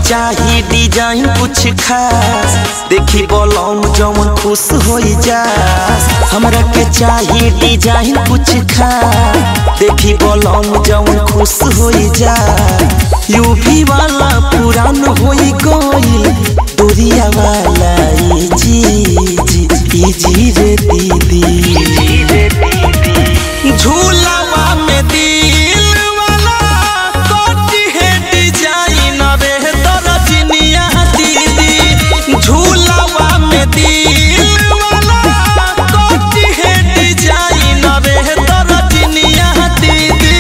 चाही डिजाइन कुछ खास देखी बोलम जवन खुश हो जा हमरा के चाही डिजाइन कुछ खास देखी बोलम जवन खुश हो जा यूपी वाला पुरान हो गई दूरिया वाला ई जी जी ई जी रे दीदी झूलावा में दिल वाला कोटी है डिजाइन रे दरजनिया दीदी झूलावा में दिल वाला कोटी है डिजाइन रे दरजनिया दीदी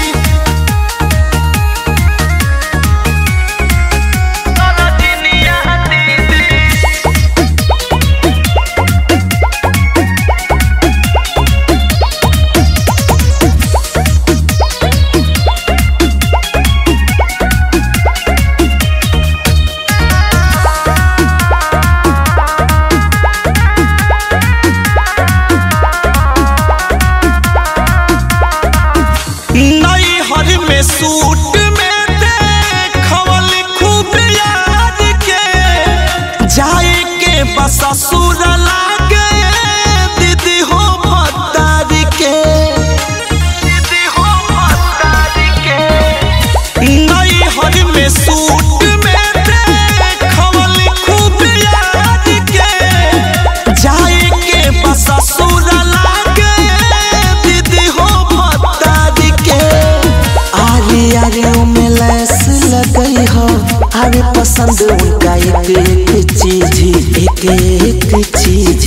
नई हर में सूट में देखवल खूब यार के जाए के बस ससुर लागे दीदी हो भतार के दीदी हो भतार के नई हर में सूट में देखवल खूब यार के जाए के बस ससुर लागे दीदी हो भतार के आरे आरे में लैस लगई हो आरे पसंद उनका एक एक चीज ही एक एक चीज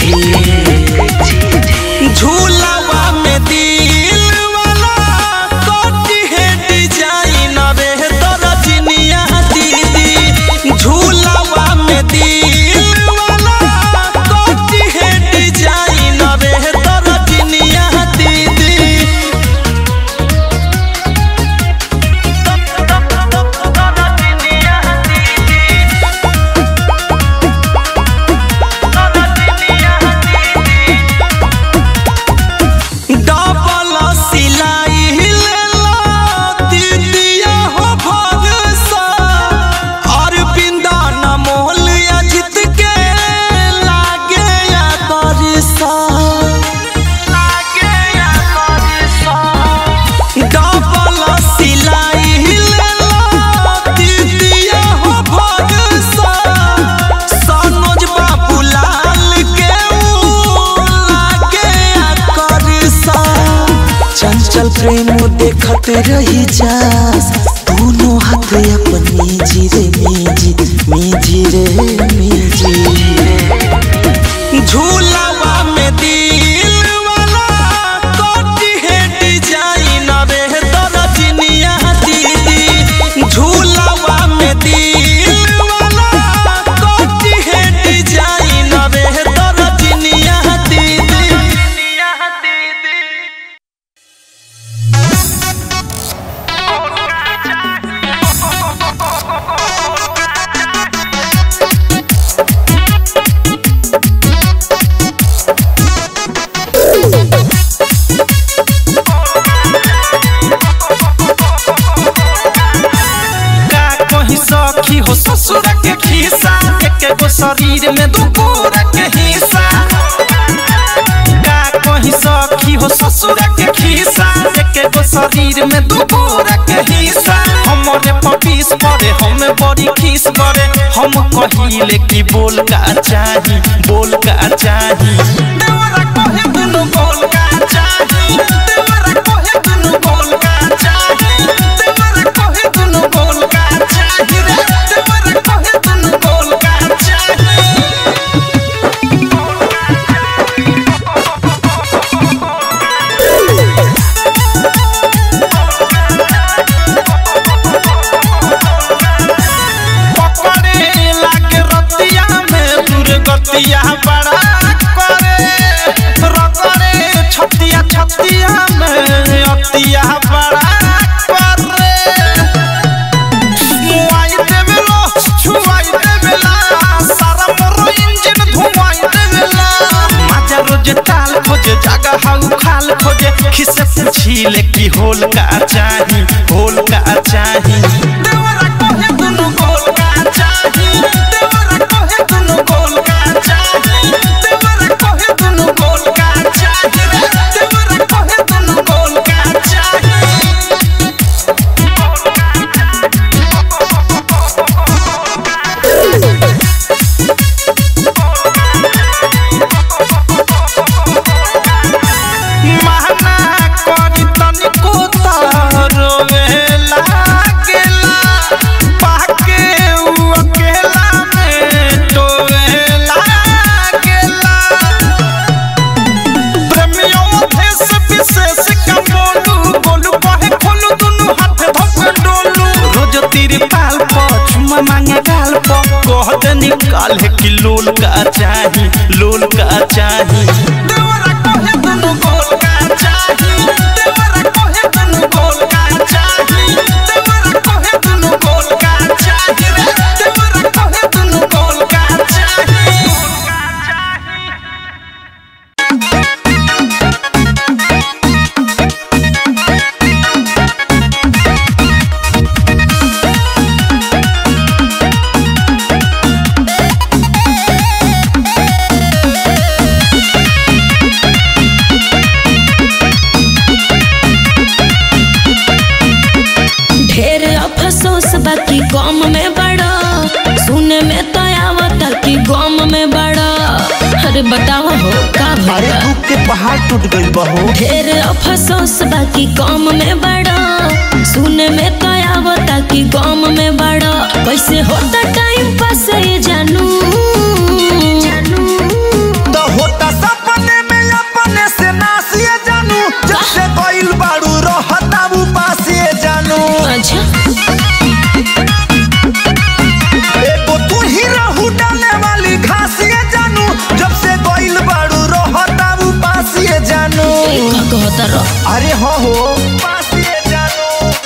ही झूलावा में दिल वाला कोटी है डिजाइन रे दरजनिया दीदी झूलावा में दिल वाला कोटी है डिजाइन रे दरजनिया दीदी डबल सिलाई लेला दीदिया हो भगसा और बिंदा न मोल अजित के लागे या करसा लागे या करसा डबल सिलाई लेला दीदिया हो भगसा सनोज बाबू लाल के ऊ लागे या करसा चंचल प्रेम देखत रही जा दोनों हाथ अपनी जीरे मेजी मेजी रे मेजी झूलावा में दिल वाला कोटी है डिजाइन रे दरजनिया दीदी झूलावा में दिल वाला कोटी है डिजाइन रे दरजनिया दीदी का कहीं सखी हो ससुर के खिस्सा एक गो शरीर में दू गोरा के हिस्सा का कहीं सखी हो ससुर के खिस्सा एक गो शरीर में दू गोरा के हिस्सा हमरे पपीस पड़े हम बड़ी खीस करे हम कहिले कि बोल का चाही बोल का चाही देवरा कहे दुनु बोल का चाही देवरा कहे दुनु बोल का चाही देवरा कहे दुनु बोल का चाही रे देवरा कहे दुनु बोल का चाही पकड़े लागे रतिया में दुर्गतिया बड़ा करे रगड़े छतिया छतिया में अतिया बड़ा करे मुआई देवेलो छुआई देवेला सारा मोरो इंजन धुआई देवेला माजा रोज ताल खोजे जागा हाउ खाल खोजे खिसे पूछीले की होल का चाही होल का चाही देवरा कहे दुनु गोल का कले कि लोल का चाही लोल का चाही देवरा कहे दुनु गोल का चाही देवरा कहे दुनु गोल का चाही देवरा कहे दुनु गोल का चाही रे देवरा कहे दुनु गोल का चाही ढेर अफसोस बाकी गम में बड़ा सुने में तो आवता कि गम में बड़ा अरे बताओ हो का अरे भला दुख के पहाड़ टूट गइल बहो ढेर अफसोस बाकी गम में बड़ा सुने में तो आवता कि गम में बड़ा कैसे होता टाइम पास ये जानू तो होता सपने में अपने से नासिए जानू जब से गइल बाड़ू रहता उपासिए जानू अच्छा एगो तू ही रहू डाले वाली घासिए जानू जब से गइल बाड़ू रहता उपासिए जानू का कहता रह अरे हो हो उपासिए जानू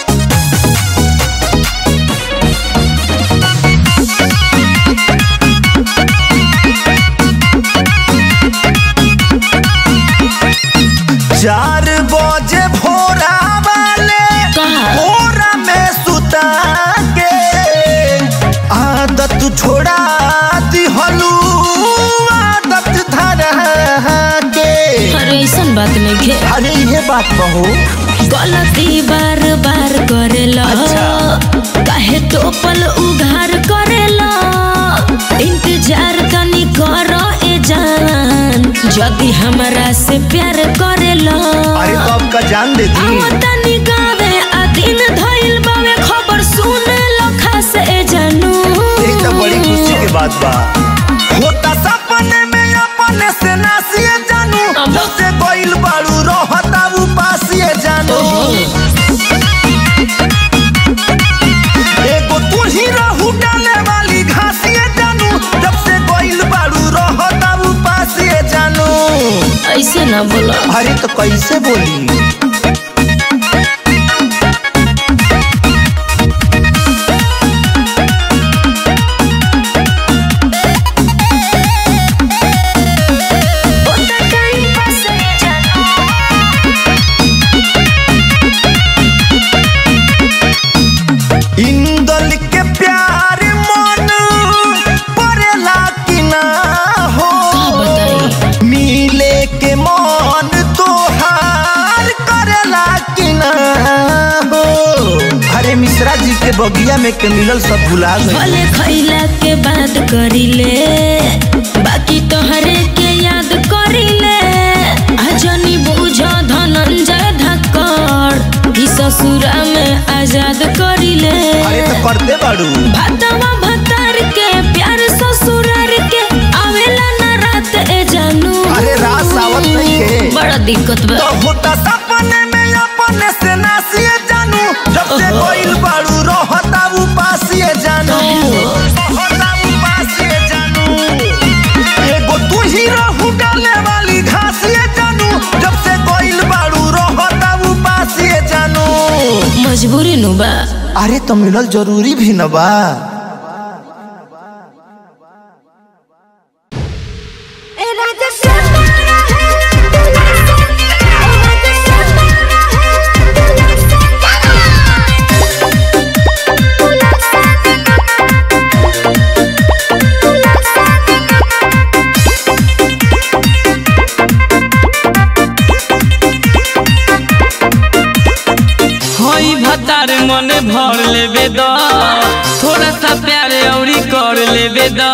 चार बजे भोरा वाले कहा? भोरा में सुता के आदत छोड़ा दिहलू आदत धरा के अरे ऐसन बात नहीं घे अरे ये बात कहो गलती बार बार करेला अच्छा। काहे तो पल उघार करेला इंतजार तनी करो ए जान यदि हमरा से प्यार करेला अरे तो अब का जान दे दी आओ तनी गावे आ दिन धइल बावे खबर सुने लखा से ए जानू ये तो बड़ी खुशी की बात बा होता सपने में अपने से नासिए जानू अब- जब से गइल बाड़ू रहता उपासिए जानू एगो तू ही रहू डाले वाली घासिए जानू जब से गइल बाड़ू रहता उपासिए जानू ऐसे ना बोला अरे तो कैसे बोली इंदल के प्यार मन परेला कि ना हो का बताई मिले के मन तोहार करेला कि ना हो अरे मिश्रा जी के बगिया में के मिलल सब भुला गए भले खैला के बाद करिले बाकी तोहरे के याद करिले अजनी बुझ धनंजय धक्कड़ कि ससुरा में आजाद करिले अरे तो करते बाड़ू भातवा भतार के प्यार ससुरार के आवेला ना रात ए जानू अरे रात सावत नहीं है बड़ा दिक्कत बा तो होता सपने में अपने से नासिए जानू जब से ओहो। गइल बाड़ू रहता उपासिए जानू रहता उपासिए जानू एगो तू ही रहू डाले वाली घासिए जानू जब से गइल बाड़ू रहता उपासिए जानू मजबूरी नु बा अरे तो मिलल जरूरी भी न बा हई भतार मन भर लेबे द थोड़ा सा प्यार औरी कर लेबे द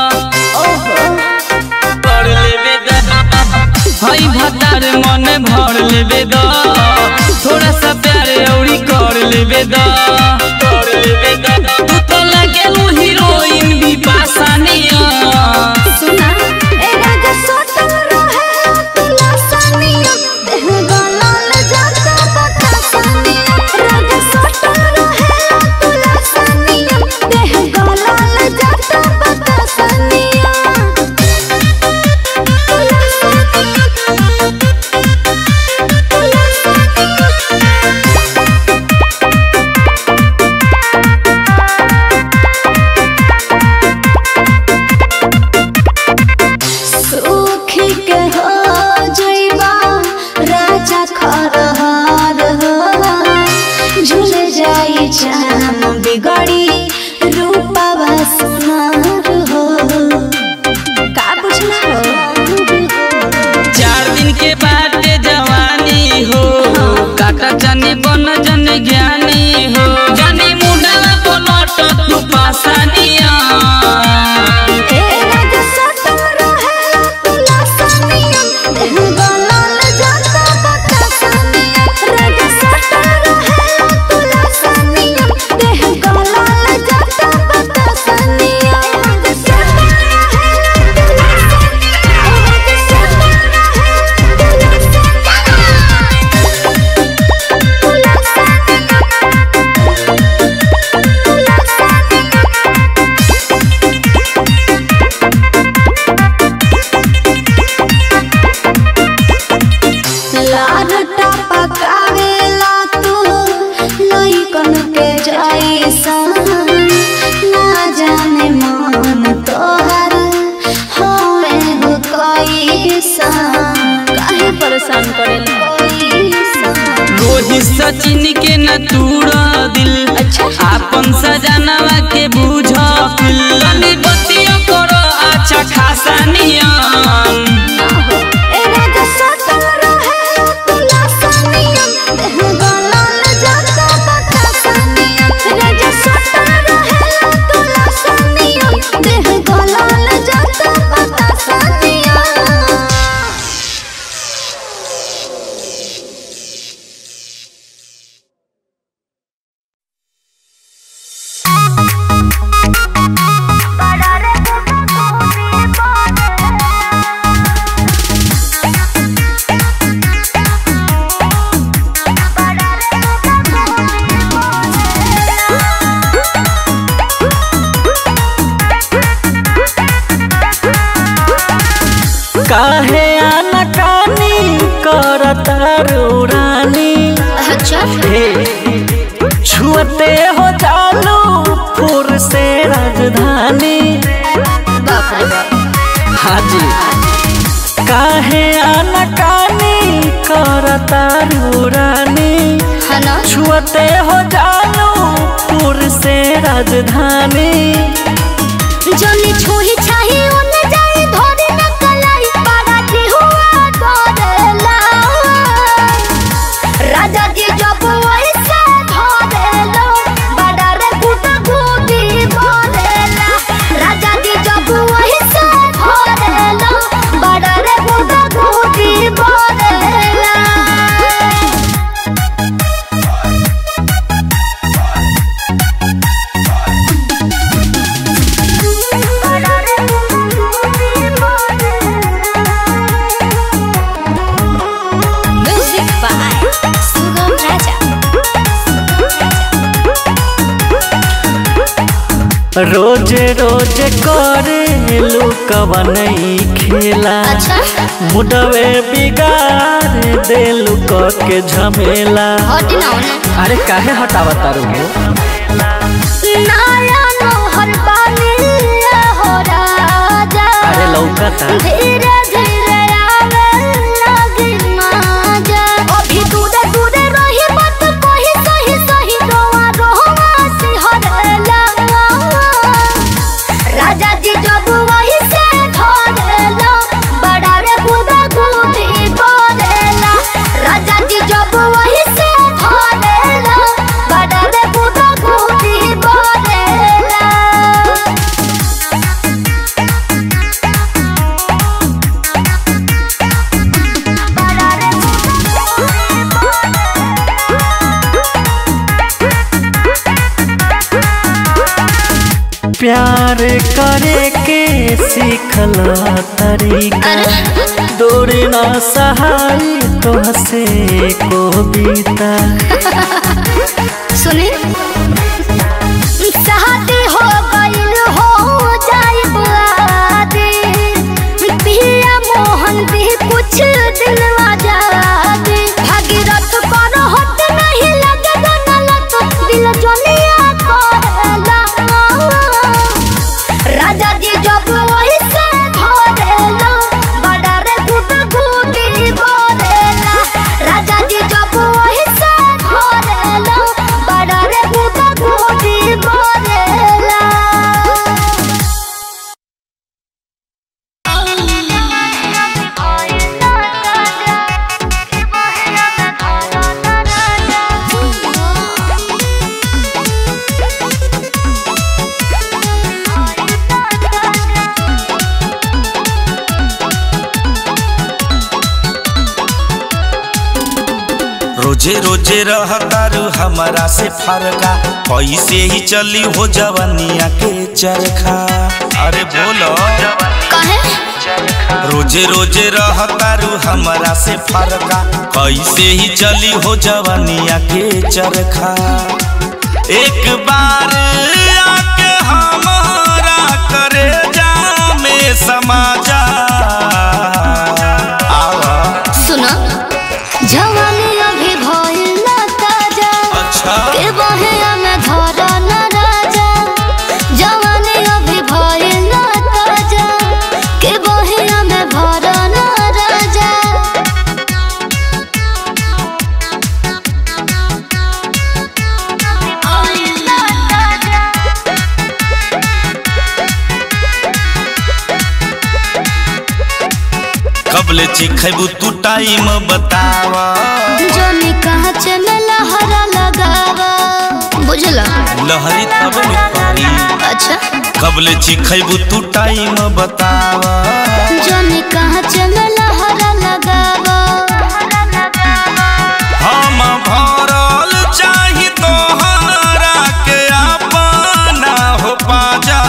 कर लेबे द हई भतार मन भर लेबे द थोड़ा सा प्यार औरी कर लेबे द कर लेबे द तू तो लगे हीरोइन भी पासानिया सुना ए राजा सोटल रहे तुला सानिया देह गलाल जाता बता सानिया राजा सोटल रहे तुला सानिया देह गलाल जाता बता सानिया चाम बिगड़ी रूपवा सुनार हो का बुझला हो चार दिन के बाद जवानी हो काका जानी बन जन ज्ञानी हो जानी मुंडा पलट तू पासानिया ए राज सटल रहे तुला सनिया देह गलल जाता बतासनिया राज सटल रहे तुला सनिया देह गलल जाता बतासनिया राज सटल रहे तुला सनिया राज सटल रहे तुला सनिया तुला सनिया लाडटा पकावेला तू लइकन के जैसा ना जाने मन तोहर होए हो कैसा काहे परेशान करेला कैसा रोहित सचिन के न तूड़ा दिल अच्छा। आपन सजनवा के बुझ तनी बतिया करो अच्छा खासा नियम ए राजा सटल रहे तुला सनिया देह गलल जाता बतासनिया राजा सटल रहे तुला सनिया देह गलल जाता बतासनिया काहे आनाकानी करता रानी अच्छा हे छुअते हो चालू फुर से राजधानी बाप रे बाप हाजी काहे आनाकानी करता रानी है ना छुअते हो चालू फुर से राजधानी जनी छोही छाही ओने जाई धोरी न कलाई पाड़ा की हुआ धरेला राजा जी जब वैसे धरेलो बड़ा रे गुट गुटी बोलेला राजा जी जब वैसे धरेलो बड़ा रे गुट गुटी बोलेला Music by Sugam Raja. रोज रोज करे लुकवनई खेला अच्छा मुडवे बिगाड़ देलू क के झमेला हट ना होने अरे काहे हटावा तारू नाया नोहर पानी हो राजा अरे लौकता धीरे धीरे आवे लगी माजा अभी दूरे दूरे रही मत कही सही सही रोआ रोआ सिहरेला राजा जी जब वही से धरेला बड़ा रे बुदा गुदी बोलेला राजा जी जब वही से धरेला बड़ा रे बुदा गुदी बोलेला प्यार करे के सीखला तरीका दूरी ना सहाय तो हसे को बीता सुनी शादी हो गइल हो जाए आदि पिया मोहन भी कुछ दिन आजादी भागीरथ पर हट नहीं लगे गलत दिल जलिया करेला राजा जी जब वही से धरेला बड़ा रे गुट गुटी बोलेला राजा जी जब वही से धरेला बड़ा रे गुट रोजे रोजे रहतारू हमारा से फरका कैसे ही चली हो जवनिया के चरखा अरे बोलो कहे रोजे रोजे रहतारू हमारा से फरका कैसे ही चली हो जवनिया के चरखा एक बार आके हमारा करे जा में समा जा आवा सुनो जवानी अभी भइल ना ताजा अच्छा के बहेया में धरा न राजा जवानी अभी भइल ना ताजा के बहेया में भरा न राजा भइल ना ताजा कबले चिखैबू तू टाइम बतावा जोनी कहाँ चमेला हरा लगावा बुझला लहरी तब न पड़ी अच्छा कबले चिखैबू तू टाइम बतावा जोनी कहाँ चमेला हरा लगावा हम भरल चाही तोहरा के अपना हो पाजा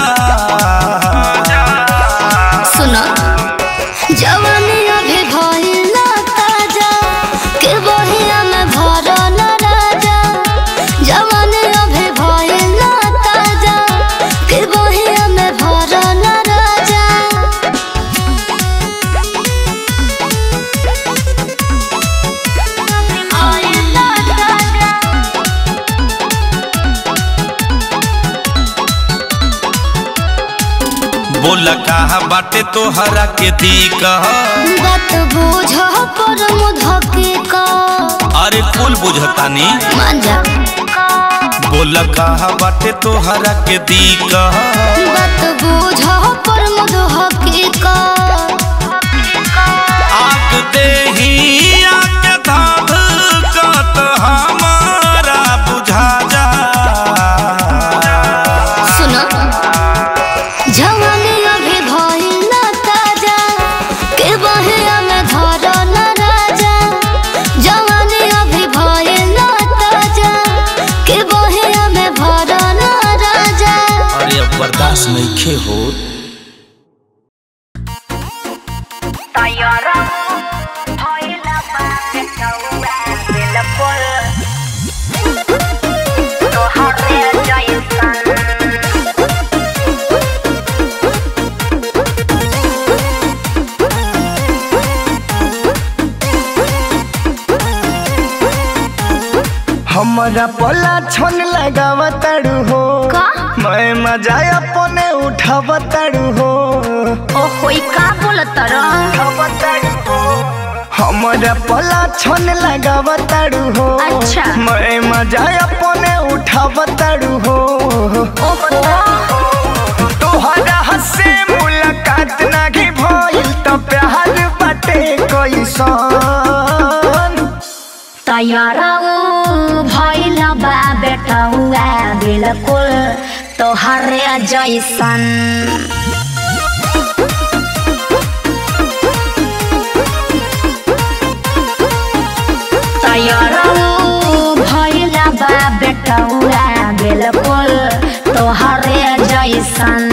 सुनो जवानी अभी भइल ना ताजा के बहिया में भरा न राजा जवानी अभी भइल ना ताजा के बहिया में भरा न राजा भइल ना ताजा बोल कहा बाटे तोहरा के दी कह बात बुझ पर मुधके का अरे कुल बुझतानी मांझा बोल कहा बाटे तोहरा के दी कह बात बुझ पर मुधके का आग देही आके धाध कत हमारा बुझा जा सुनो जवानी अभी भइल ना ताजा के बहिया में धरा न राजा जवानी अभी भइल ना ताजा के बहिया में भरा न राजा अरे अब बर्दाश्त नहीं खे हो हमारा पोला छन लगावा ताड़ू हो का? मैं मजा अपने उठावा ताड़ू हो ओहो ई का बोलत उठावा ताड़ू हो। हमारा पोला छन लगावा ताड़ू हो अच्छा। मैं मजा अपने उठावा ताड़ू हो तोहरा हसे मुलाकात नाही भइल त प्यार बाटे कैसन तैयारा भइल बा बेटौआ बिल्कुल तोहरे जैसन तैयारा भइल बा बेटौआ बिल्कुल तोहरे जैसन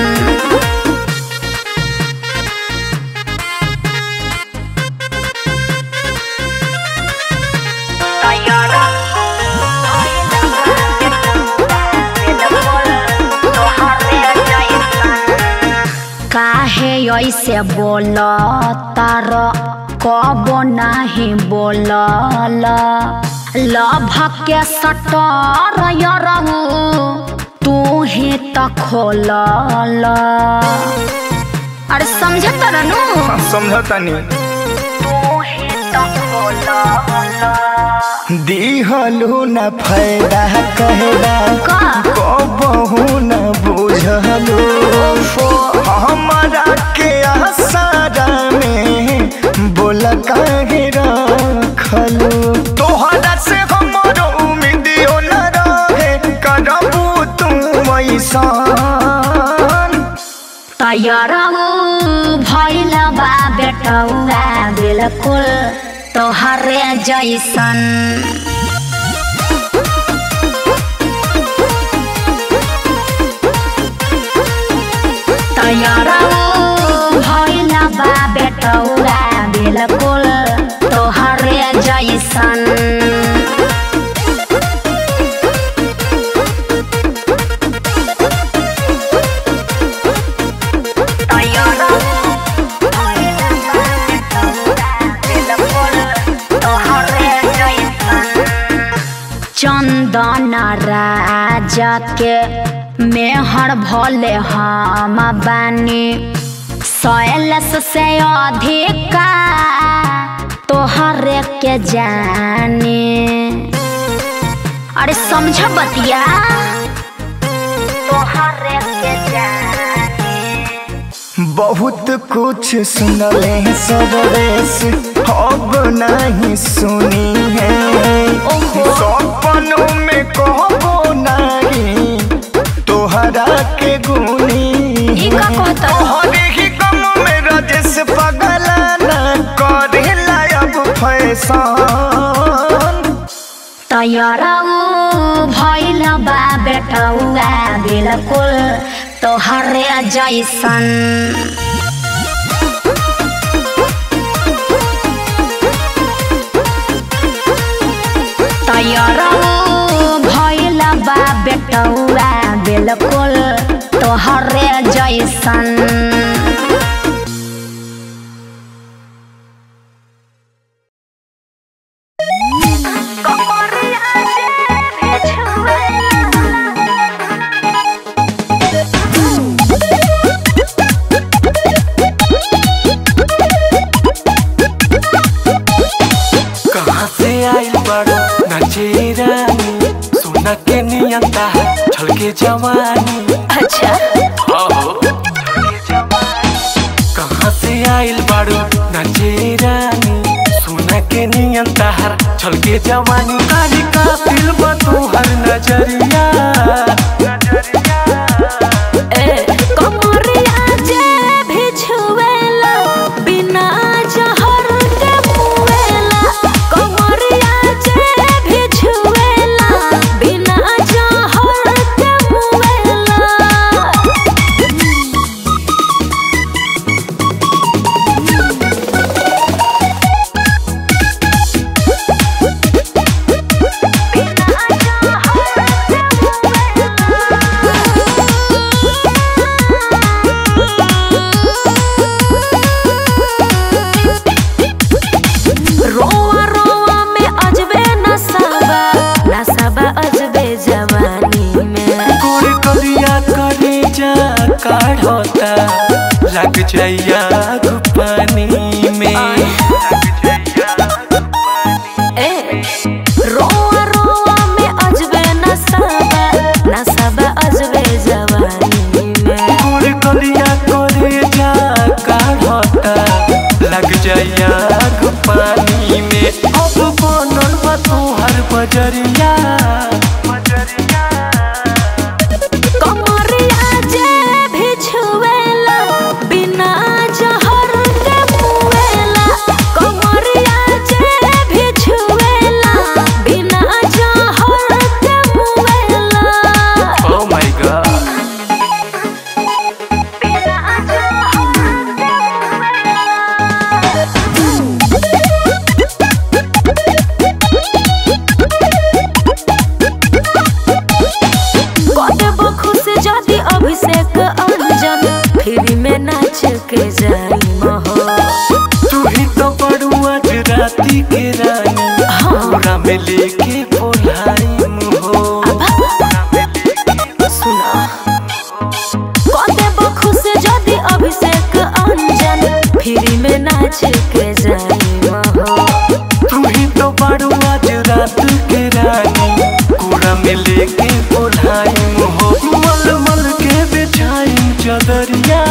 काहे ऐसे बोल तार कब नाही बोलल लभ के सटर यरहु तू ही त खोलल अरे समझ तर नु समझतानी तू ही त खोलल दिहलु न फायदा कहदा का कबहू न बुझलु हमारा के आसारा में बोल काहे रखलु तोहरा से हमरो उम्मीदियो न रहे करबू तू ऐसान तैयार भइल बा बेटौआ बिल्कुल तोहरे जैसन तैयारा भइला बा बेटौरा बिल्कुल तोहरे जैसन चंदन राजा के मेहर भले हम बानी सैलस से अधिका तोहरे के जाने अरे समझ बतिया तोहरे के जाने बहुत कुछ सुनले सवेश अब नहीं सुनी है सपनों में कहबो नहीं तोहरा के गुनी ई का कहता? तोहरे ही गम में रजस पगला न करेला अब फैशन तैयारा भइल बा बेटौआ बिल्कुल तोहरे जैसन तैयारा भइल बा बेटौआ बिल्कुल तोहरे जैसन कहाँ से आइल बड़ो नचे रानी सोना के नियंता है छलके जवानी अच्छा आहो कहाँ से आइल बड़ो नचे रानी सोना के नियंता है छलके जवानी काली का दिल बतू हर नजरिया कमरिया जे भी छुएला बिना जहर के मुएला कमरिया जे भी छुएला बिना जहर के मुएला रोवा रोवा में अजबे नसाबा नसाबा अजबे जवानी में गोर करिया करे जा काढ़ता लग जाइया पानी में ए रोवा रोवा में अजबे नसाबा नसाबा अजबे जवानी में गोर करिया करे जा काढ़ता लग जाइया पानी में अब बनल बा तोहर बजरिया कमरिया जे भी छुएला बिना जहर के मुएला कमरिया जे भी छुएला बिना जहर के मुएला ओ माय गॉड कदेबो खुश जदि अभिषेक अंजन फ्री में नाच के जाई महो तू ही तो बड़ू आज राती के रानी पूरा में लेके बोलाई हो सुना कदेबो खुश जदि अभिषेक अंजन फ्री में नाच के जाई महो तू ही तो बड़ू आज रात के रानी कूड़ा में लेके बोलाई हो मल मल के बिछाई चदरिया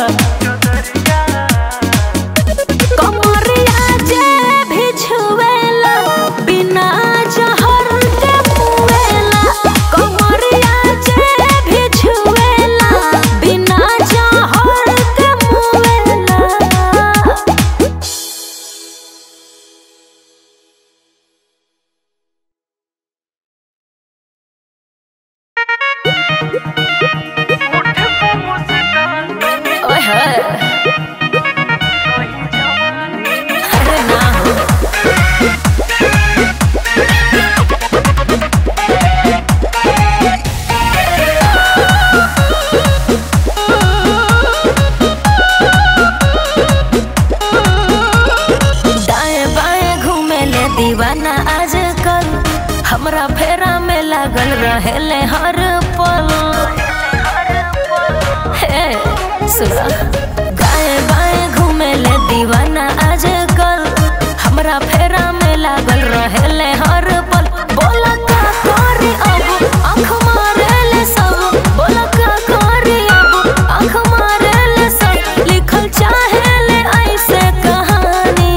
कमरिया जे भी छुएला बिना जहर के मुएला कमरिया जे भी छुएला बिना जहर के मुएला हमरा फेरा में लागल रहेले हर पल हे सुना गाए बाएं घूमे ले दीवाना आजकल हमरा फेरा में लागल रहेले हर पल बोला का करी अब आँख मारे ले सब बोला का करी अब आँख मारे ले सब लिखल चाहे ले ऐसे कहानी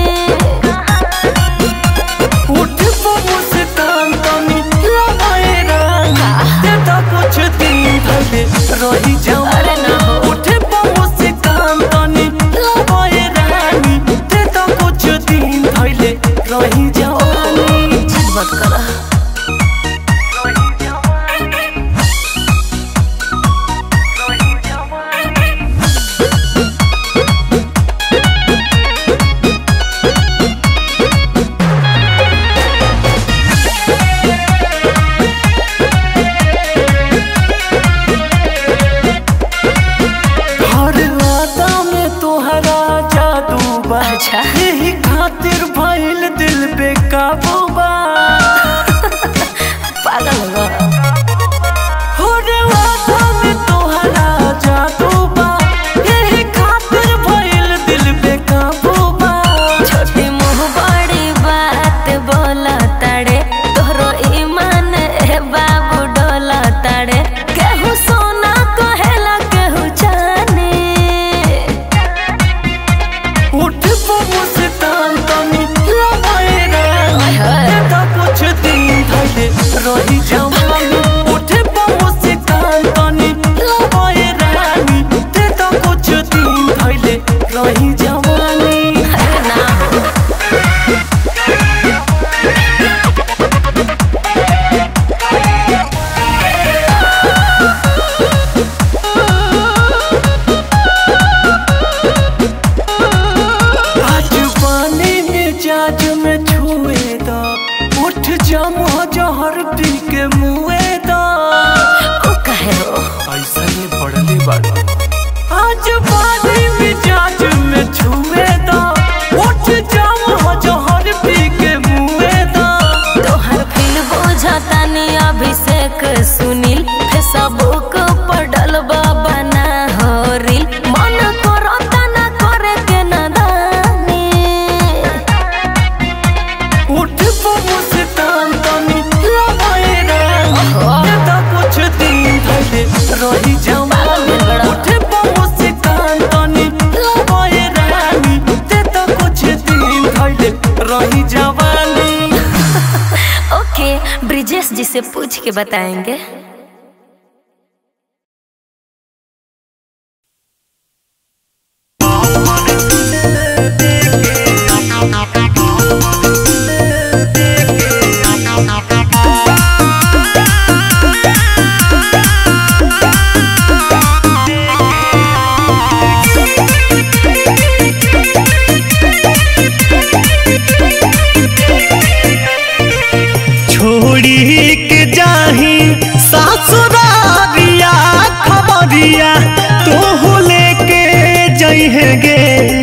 उठ बबू से कान तनी लगाए रंगा देता कुछ दिन भले रही जाऊं अरे ना हो। उठ बबू से कान तनी लगाए रानी देता कुछ दिन भले रही जाऊं मत करा हर राता में तोहरा जादू बा अच्छा। यही खातिर भइल दिल पे काबू बा पागल हो हर राता में तोहरा जादू बा यही खातिर भइल दिल पे काबू बा छोटी मुँह बड़ी बात बोला ताड़े तोहरो ईमान ए बाबू डोला ताड़े केहू सोना कहेला केहू चानी उठ बबू से तान तनी लगाए रंगा देता कुछ दिन भले रही जाऊं उठ बबू से तान तनी लगाए रानी देता कुछ दिन भले रही जवानी अरे ना हो आज पानी में जाज में छुए दा उठ जामो जहर पी के मुए दा ओ कहे हो ऐसा ये पढ़ले बाड़ा आज पानी में जाज में छुए दा उठ जामो जहर पी के मुए दा तोहर फिल बुझता नी अभिषेक सुनील फेसबुक पर डलबा बना हो रील मन करो तना करे के नदानी उठ बबू से तान तनी लगाए रंगा देता कुछ दिन भले रही जाऊं उठ बबू से तान तनी लगाए रानी देता कुछ दिन भले रही जवानी ओके ब्रिजेश जी से पूछ के बताएंगे छोड़ी के जाही सासुरारिया खबरिया तो लेके जइहे गे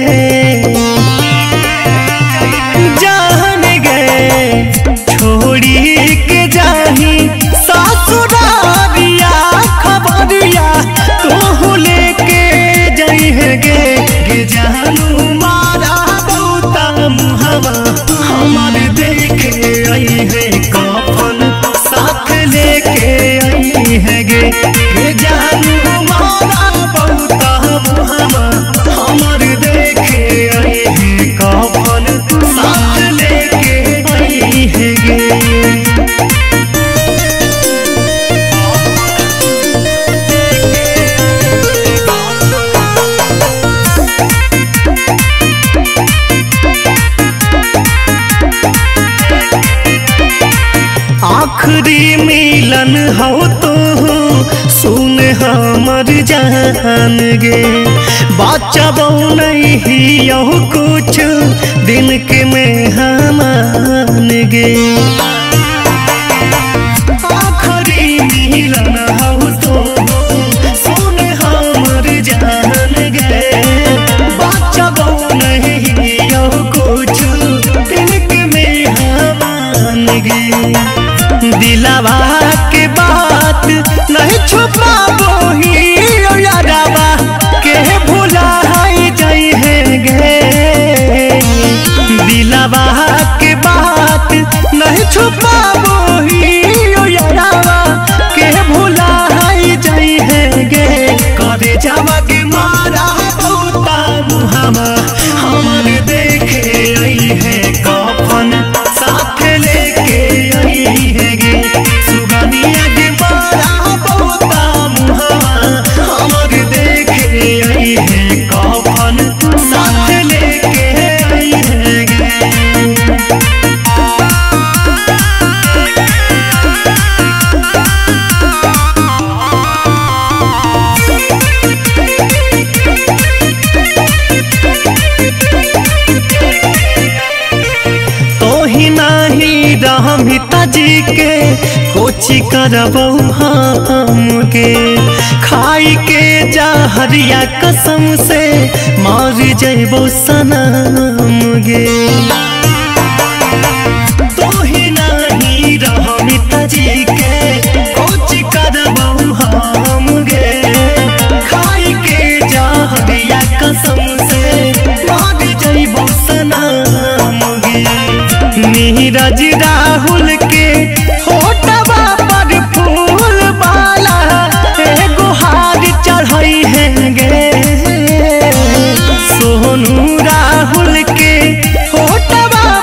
जान गे छोड़ी के जाही सासुरारिया खबरिया तो लेके जइहे गे गे जानू मारा बौता मुहवा हमार देखे आई है कफन साथ लेके आई है गे गे जानू मारा बौता मुहवा हमार देखे आई है कफन साथ लेके आई है गे आखिरी मिलन हो तो सुन हमर जान गे बच्चा बहु नहीं यहो कुछ दिन के में हमान गे आखिरी मिलन हो तो सुन हमर जान गे बच्चा बहु नहीं यहो कुछ दिन के में हमान गे दिलावा के बात नहीं छुपाबो ही ओ यारावा के भुला जाई है गे दिलावा के बात नहीं छुपाबो ही ओ यारावा के भुला जाई है गे करे जावा के मारा बहुता मुहामा हमर देखे आई है कफन साथ लेके आई है गे सुगनिया के मारा बहुता मुहामा हमर देखे आई है कफन साथ लेके आई है गे तोही नाही रहमिता जी के कोची करबौ हमके खाई के जहरिया कसम से मार जैबौ सनम गे तोही नाही रहमिता जी के कोची करबौ हमगे खाई के जहरिया कसम से मार जैबौ सनम गे नीरज राहुल के होटवा पर फूल वाला एगो हार चढ़ाई है गे सोनू राहुल के होटवा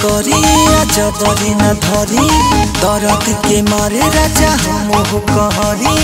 करी जबरी न धरी दर्द के मारे राजा हम कहरी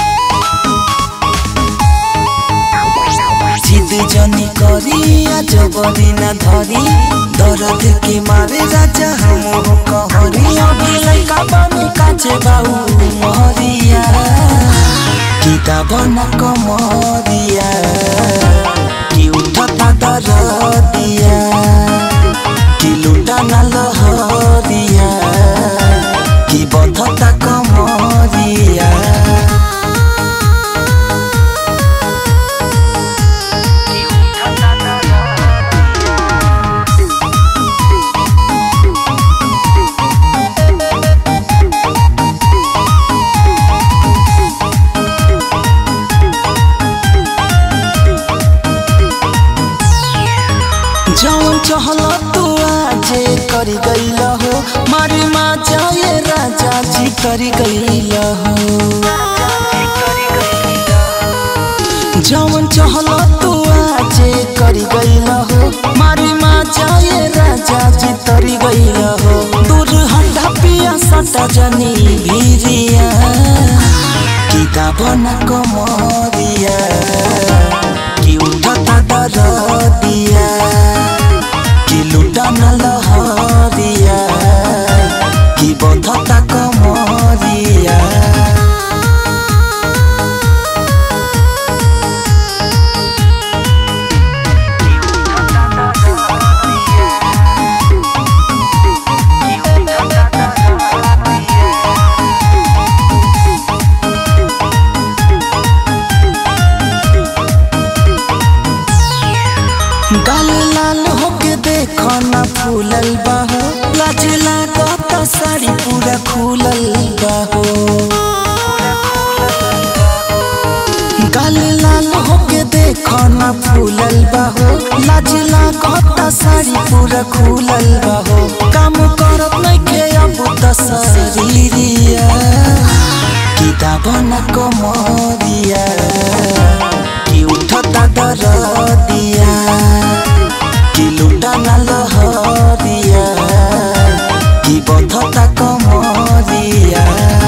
जिद जनी करी जबरी न धरी दर्द के मारे राजा हम कहरी अभी लैका बनी काचे बाऊ महरिया किताब न कमरिया कि उठता दरदिया कि लुटा न लहरिया कि बधता कमरिया जौन चहल तू आजे करी गईल हो मारे माँ जाए राजा जी करी गईल हो जौन चहल तू आजे करी गईल हो मारे माँ जाए राजा जी तरी गईल हो दूर हंडा पिया सटा जनी भीरिया किताब न कमरिया कि उठता दरदिया कि लुटा न लहरिया कि बधता कमरिया गाल लाल होके देखो ना फूलल बाहो लाज लागत साड़ी पूरा खुलल बाहो गाल लाल होके देखो ना फूलल बाहो लाज लागत साड़ी पूरा खुलल बाहो काम करत नइखे अब त शरीरिया किताब न कमरिया कि उठता दरदिया कि लुटा न लहरिया कि बधता कमरिया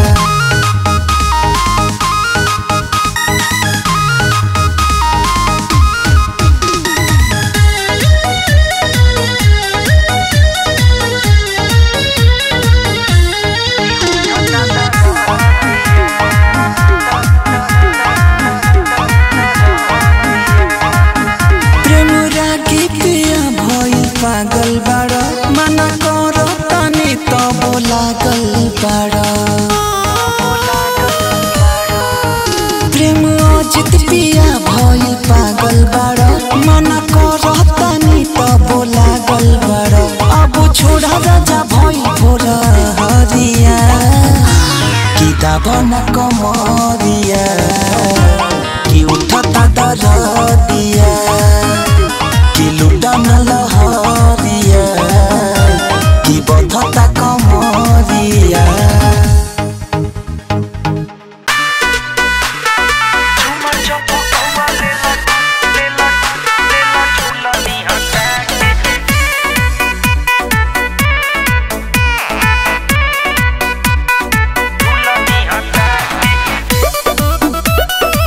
प्रेम रागी पिया भइल पागल बाड़ मना कर तनी तब लागल बाड़ प्रेम अजित पिया भइल पागल बाड़ मना कर तनी तब लागल बाड़ अब छोड़ा राजा भइल भोर हरिया किताब न कमरिया कि उठता दरदिया कि लुटा न लहरिया कि बधता कमरिया Thank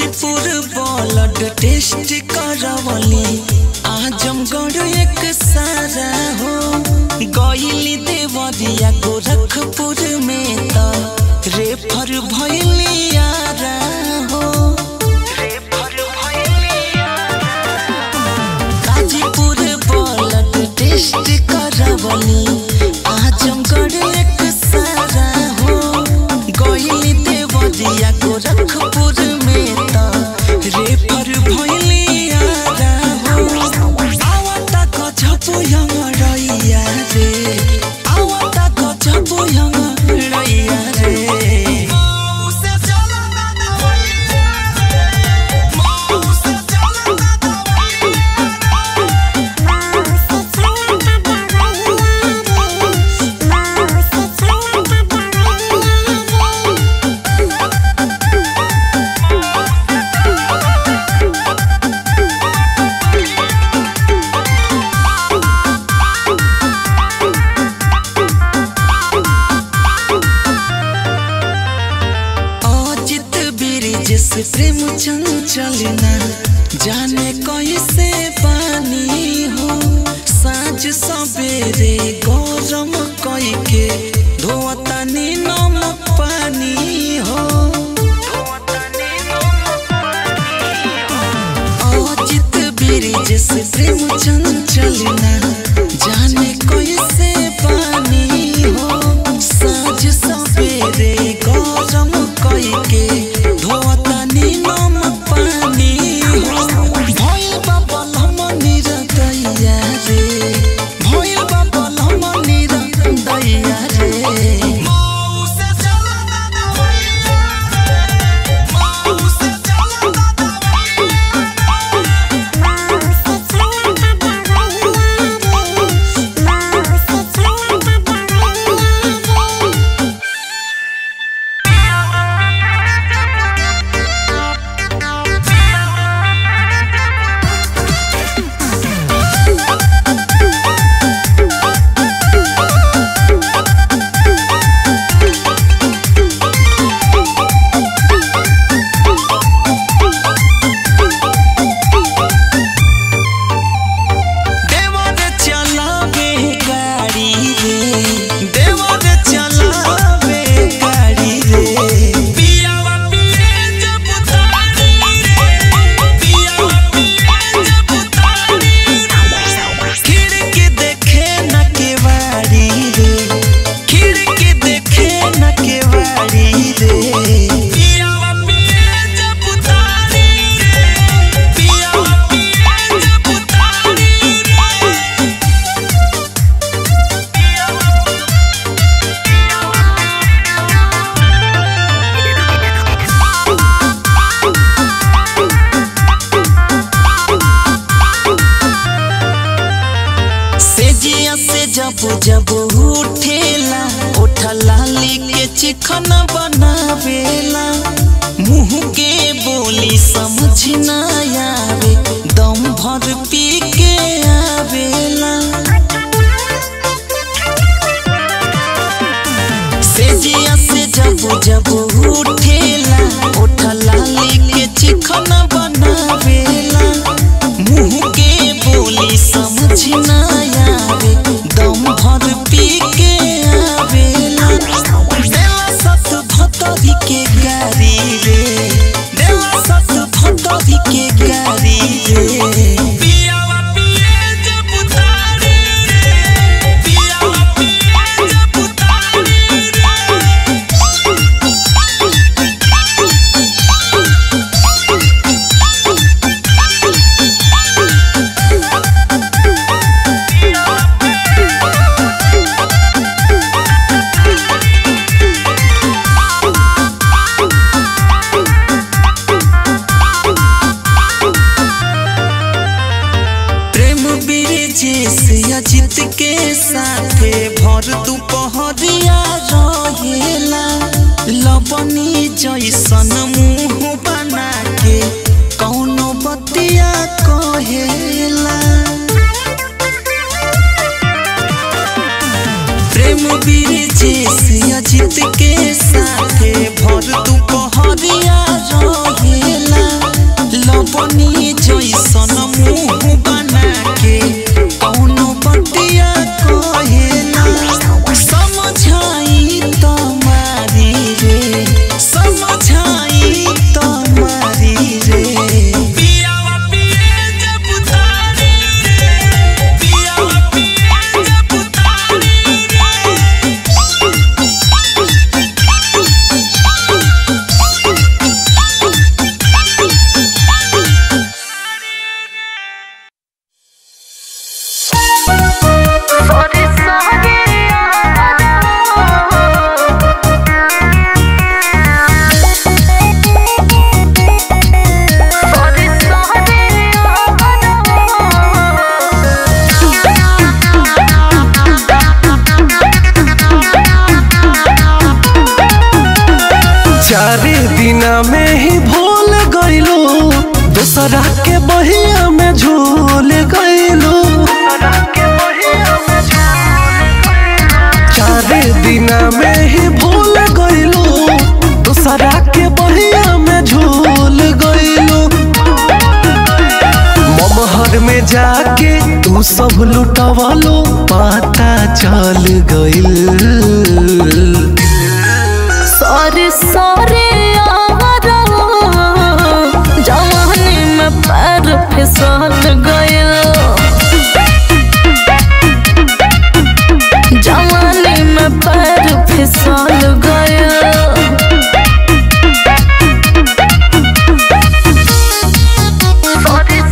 गाजीपुर ब्लड टेस्ट करवली आजमगढ़ एक सारा हो गईली देवरिया गोरखपुर में त रेफर भैली आरा हो गाजीपुर ब्लड टेस्ट करवली आजमगढ़ एक सारा हो गईली देवरिया गोरखपुर में त रेफर भैली आरा हो आवता गजबो यमरैया रे आवता गजबो यमरैया रे अजित ब्रिज से प्रेम चंचलना जाने कैसे पानी हो साँझ सवेरे गरम कई के धोतानी नमक पानी हो अजित ब्रिज से प्रेम चंचलना जाने कैसे पानी हो साँझ सवेरे गरम कई के धोतानी नमक पानी हो भइल बा बलम निरदैया रे भइल बा बलम निरदैया रे देवर चलावे गाड़ी रे देवर चलावे गाड़ी रे पियावा पिए जब तारी रे पियावा पिए जब तारी रे खिड़की देखे न केवाड़ी रे खिड़की देखे न केवाड़ी रे पियावा पिए जब तारी रे पियावा पिए जब तारी रे सेजिया से जब जब उठेला उठला के चिकन बनावेला मुंह के बोली समझ ना आवे दम भर पी के आवेला सेजिया से जब जब उठेला उठला के चिकन बनावेला मुंह के बोली समझ ना आवे दम भर पी के आवेला देला सत भतरी के गारी रे देला सत भतरी के गारी रे पियावा पिए जब तारी रे पियावा पिए जब तारी रे प्रेम ब्रिजेश अजित के साथे भर दुपहरिया रहेला लबनी जैसन मुंह बना के कौनो बतिया कहेला प्रेम ब्रिजेश अजित के साथे भर दुपहरिया रहेला दिना में ही भूल गईलो दूसरा के बहिया में झूल गईलो चारे दिना में ही भूल गईलो दूसरा के बहिया में झूल गईलो ममहर में जाके तू सब लुटवलो पता चल गइल सॉरी सॉरी जवानी में पैर फिसल गयल जवानी में पैर फिसल गयल सॉरी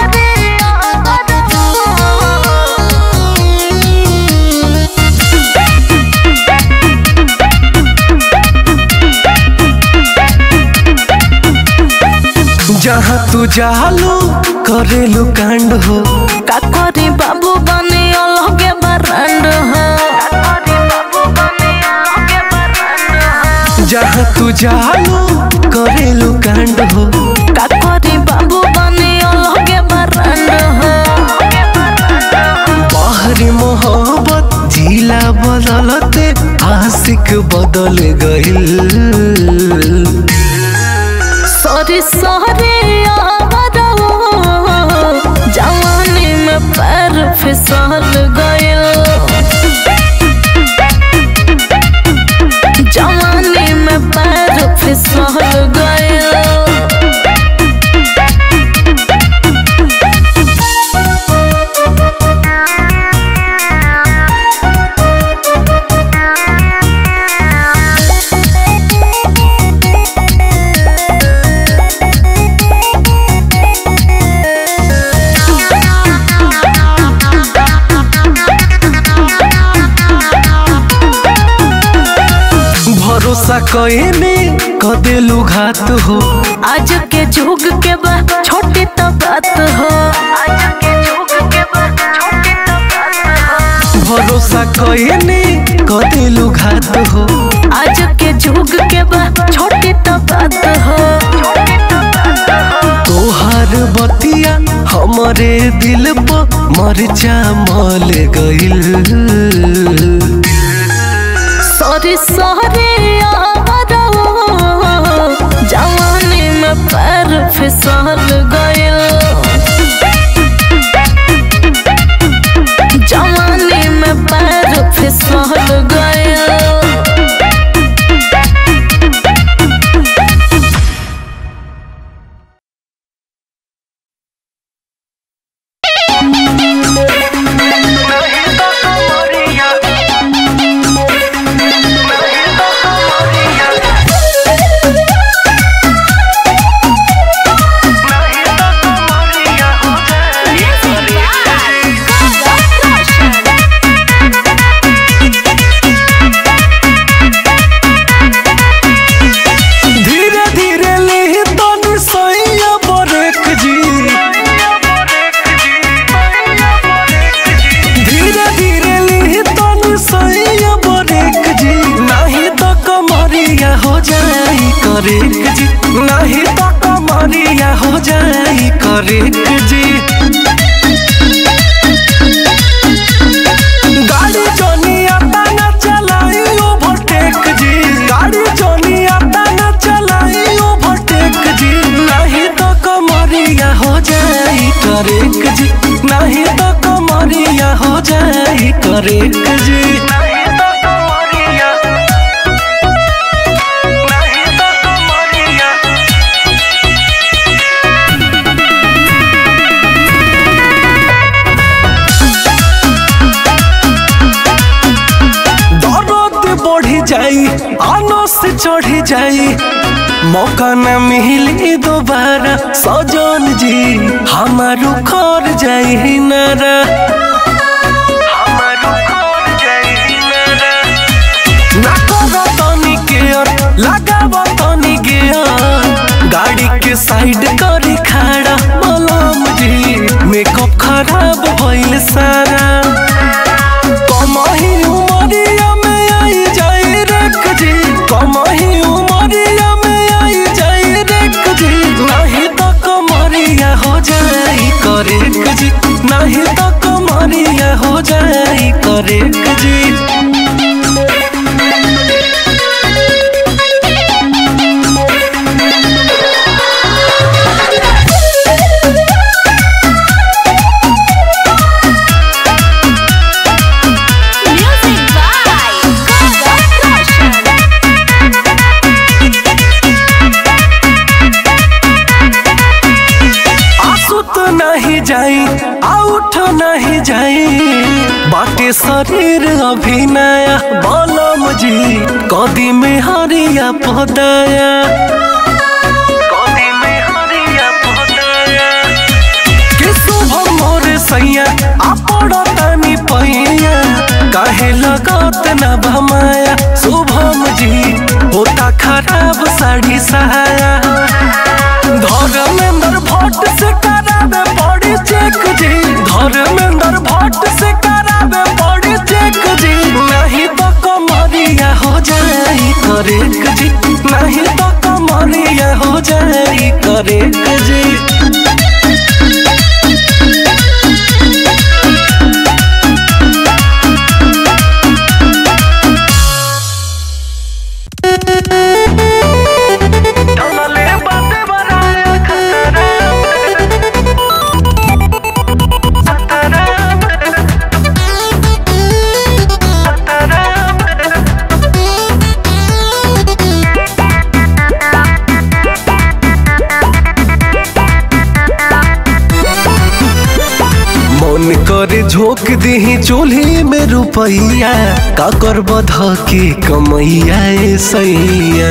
जहाँ तू जालो करेलू कांड हो का करी बाबू बने अलगे बरंड हो जहाँ तू जालो करेलू कांड हो का करी बाबू बने अलगे बरंड हो बाहरी मोहब्बत जिला बदलते आशिक बदल गइल सॉरी सॉरी जवानी में पैर फिसल गयल जवानी में पैर फिसल गयल भरोसा कईने कदेलू घात हो आज के जुग के बा छोटी तो बात हो आज के जुग के बा छोटी तो बात हो भरोसा कईने कदेलू घात हो आज के जुग के बा छोटी तो बात हो तोहार बतिया हमरे दिल पर मरचा मल गइल सॉरी सॉरी जवानी में पैर फिसल गयल जवानी में पैर फिसल गयल धीरे धीरे ले तनी सैया बरेक जी धीरे धीरे ले तनी सैया बरेक जी नहीं तो कमरिया हो जाई करेक जी नहीं तो कमरिया हो जाई करेक जी गाड़ी जोनिया ताना चलाई ओवरटेक जी गाड़ी जोनिया ताना चलाई ओवरटेक जी नहीं तो कमरिया हो जाई करेक जी नहीं तो कमरिया हो जाई करेक जी नहीं तो कमरिया नहीं तो कमरिया दर्द बढ़ी जाई आनो से चढ़ी जाई मौका न मिली दोबारा सजन जी हमारू खर जाई नारा ना करो तनी केयर लगाव तनी गेयर गाड़ी के साइड करी खड़ा मलम जी मेकअप खराब भइल सारा कमही उमरिया में आई जाई रख जी कमही उमरिया में आई कमरिया हो जाई करेक जी Music by Gaga Roshan. आंसू तो नहीं जाई आउठ नहीं जाई बाटे शरीर अभी नया बलम जी कदी में हरिया पदाया कदी में हरिया पदाया कि शुभ मोर सैया आपड़ तनी पैया काहे लगत न भमाया शुभम जी होता खराब साड़ी सहाया धर्मेंद्र भट्ट से करावे बॉडी चेक जी धर्मेंद्र भट्ट से करावे बॉडी चेक जी नहीं तो कमरिया हो जाई करेक जी नहीं तो कमरिया हो जाई करेक जी डलले बाते बनाया खतरा खतरा मन करे झोंक दही चूल्ही में रुपैया का कर बध के कमैया ए सैया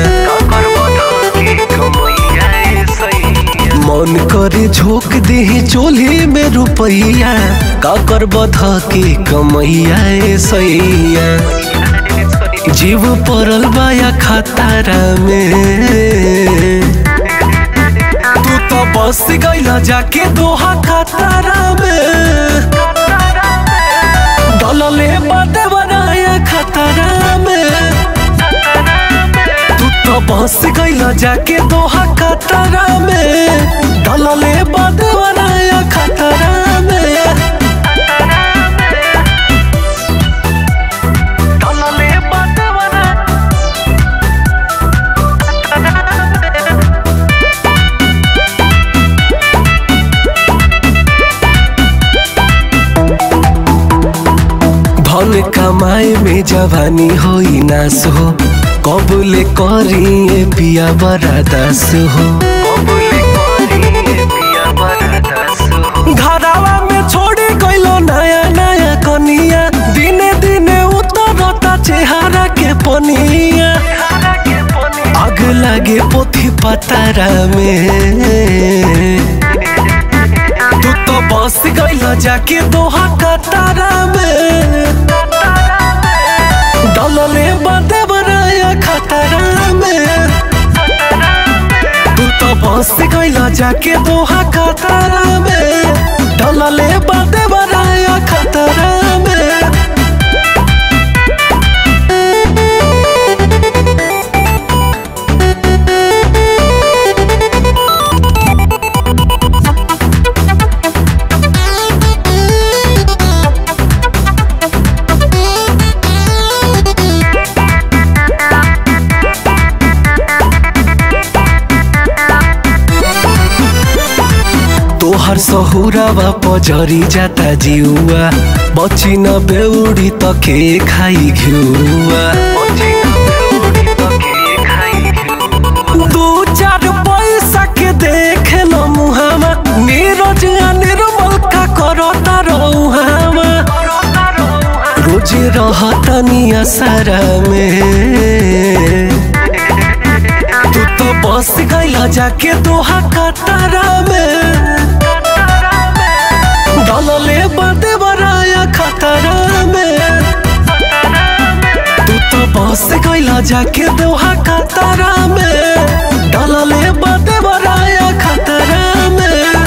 मन करे झोंक दही चूल्ही में रुपैया का कर बध के कमैया ए सैया जीव पड़ल बाया खतारा में तू तो बस गईला जाके दोहा खतरा में डलले बाते बनाया खतरा में तू तो बस गईला जाके दोहा खतरा में डलले बाते बनाया खतरा में डलले बाते बनाया धन कमाए में जवानी होई नास हो कबूले करी पिया बड़ा दास हो घरावा में छोड़ी गइलो नया नया कनिया दिने दिने उतरता चेहरा के पनिया आग लागे पोथी पतारा में तू तो बस गइल जाके दोहा कतारा में डलले बाते बनाया खतरा में तू तो बस गइल जाके दोहा कतारा में डलले बाते बनाया खतरा में तोहर सहुरावा पजरी जाता जिउआ बची न बेउडी त के खाई घिउआ दू चार पैसा के देख ल मुहामा नीरज आ निर्मल का करता रहुहामा रोज रहता निया सारा में तू तो बस गइला जाके दोहा कतारा में डलले बाते बराया खतरा में तू तो बस गइला जाके दोहा कतारा में डलले बाते बराया खतरा में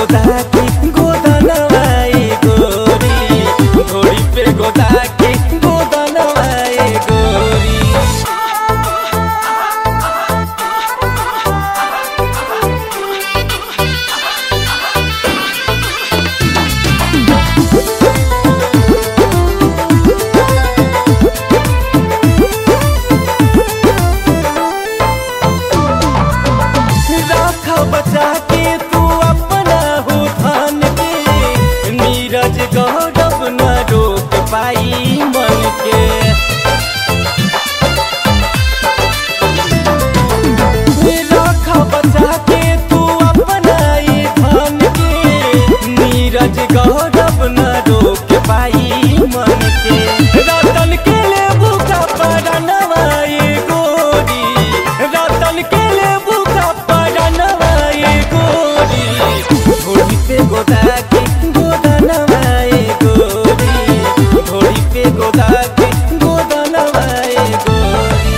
गोदा के गोदनवाए गोरी ढोड़ी पे गोदा के गोदनवाए गोरी राख बचा के तू अपना हो धन के नीरज गौरव न रोक पाई मन के राख बचा के तू अपना ये धन के नीरज गौरव न रोक पाई मन के रतन के ले भूखा पड़नवाए गोरी रतन के ले भूखा पड़नवाए गोरी घोड़ी पे गोदा के गोदनवाए गोरी घोड़ी पे गोदा के गोदनवाए गोरी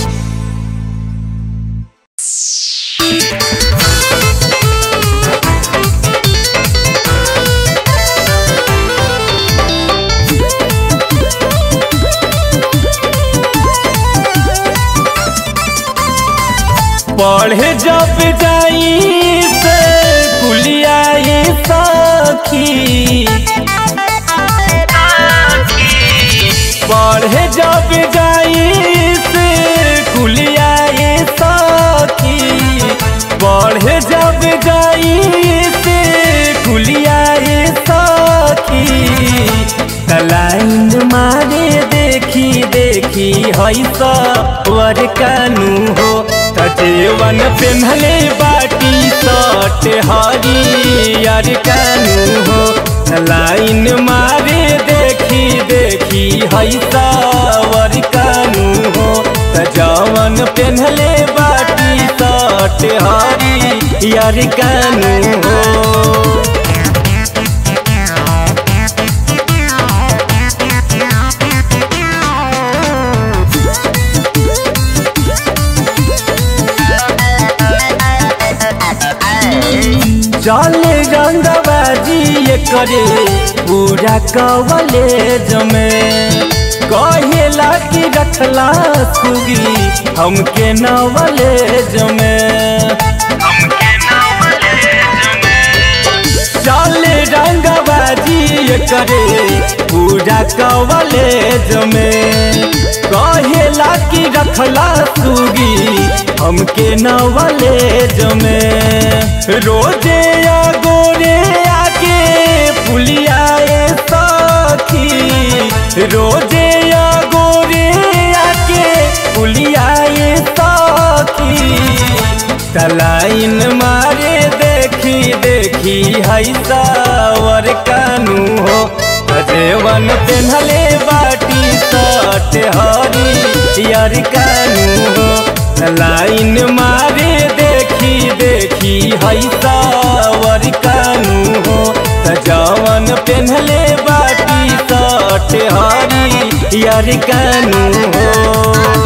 पढ़े जब जाई से कुलियाई सखी पढ़े जब जाई से कुलियाई सखी पढ़े जब जाई से कुलियाई सखी तलाइन मारे देखी देखी हई सवर कानू हो तजेवन पेन्हले बाटी सट हरियर कानू हो लाइन मारे देखी देखी हई सवर कानू हो तजवन पेन्हले बाटी सट हरियर कानू हो चले रंगबाजी ये करे पूरा कवलेज में कहेला कि रखला सुगी हमके नवलेज में चले रंगबाजी ये करे पूरा कवलेज में कहेला कि रखला सुगी हमके नवलेज में रोजे या गोरे आके पुलियाए सखी रोजे या गोरे आके पुलियाए सखी तलाइन मारे देखी देखी हई सावर कानू हो अजेवन पेन्हले बाटी सट हरी यार कानू हो लाइन मारे देखी देखी हई सावर कानू हो जवन पेन्हले बाटी सट हरी यार कानू हो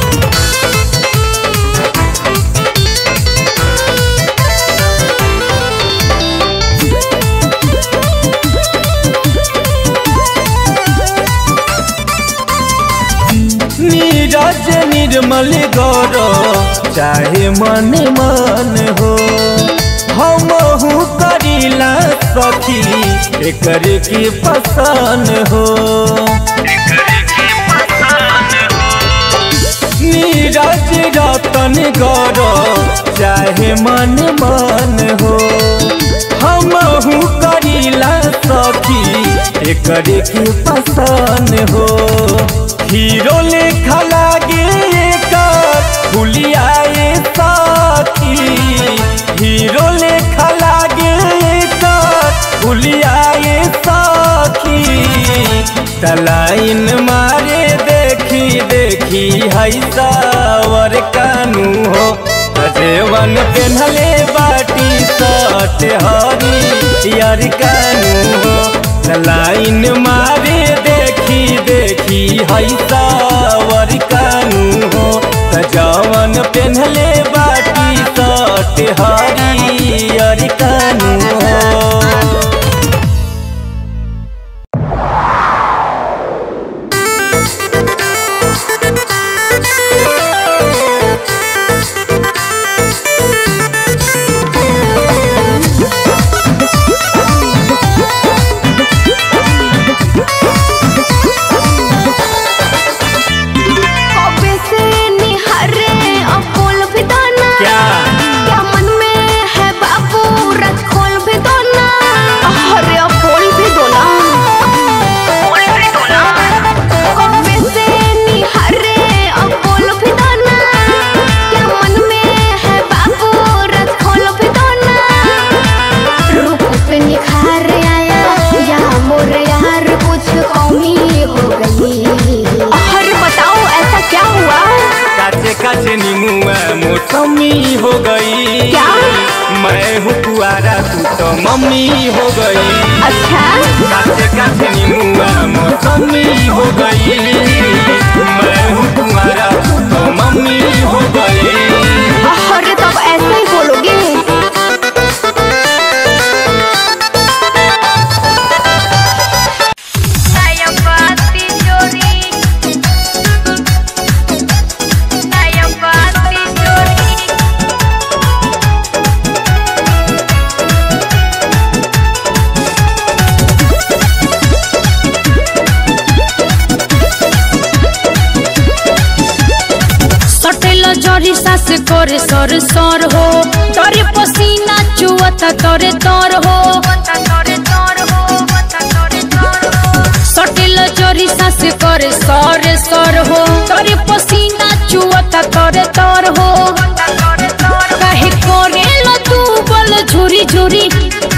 नीरज निर्मल गौर चाहे मन मन हो हम करीला सखी एकर की पसंद हो नीरज रतन गौर चाहे मन मन हो हम करीला सखी एकर की पसंद हो हीरो लेखा लागे एकर फुलियाए साथी हीरो लेखा लागे एकर फुलियाए साथी तलाइन मारे देखी देखी हई सावर कानू हो अजेवन पेन्हले बाटी सट हरी यार कानू हो लाइन मारे देखी देखी हई सावर कानू हो जवन पेन्हले बाटी सट हरी यार कानू हो मौसमी हो गई क्या? मैं हूँ कुआरा तू तो मम्मी हो गई अच्छा काटे काटे नीमुआ मौसमी हो गई मैं हूँ कुआरा तू तो मम्मी हो गई अरे तब ऐसे ही बोलोगे सटेल जरी सास करे सर सर हो तोरे पसीना चुअता तोरे तोर हो सटेल जरी सास करे सर सर हो तोरे पसीना चुअता तोरे तोर हो काहे करेला तू बल झुरी झुरी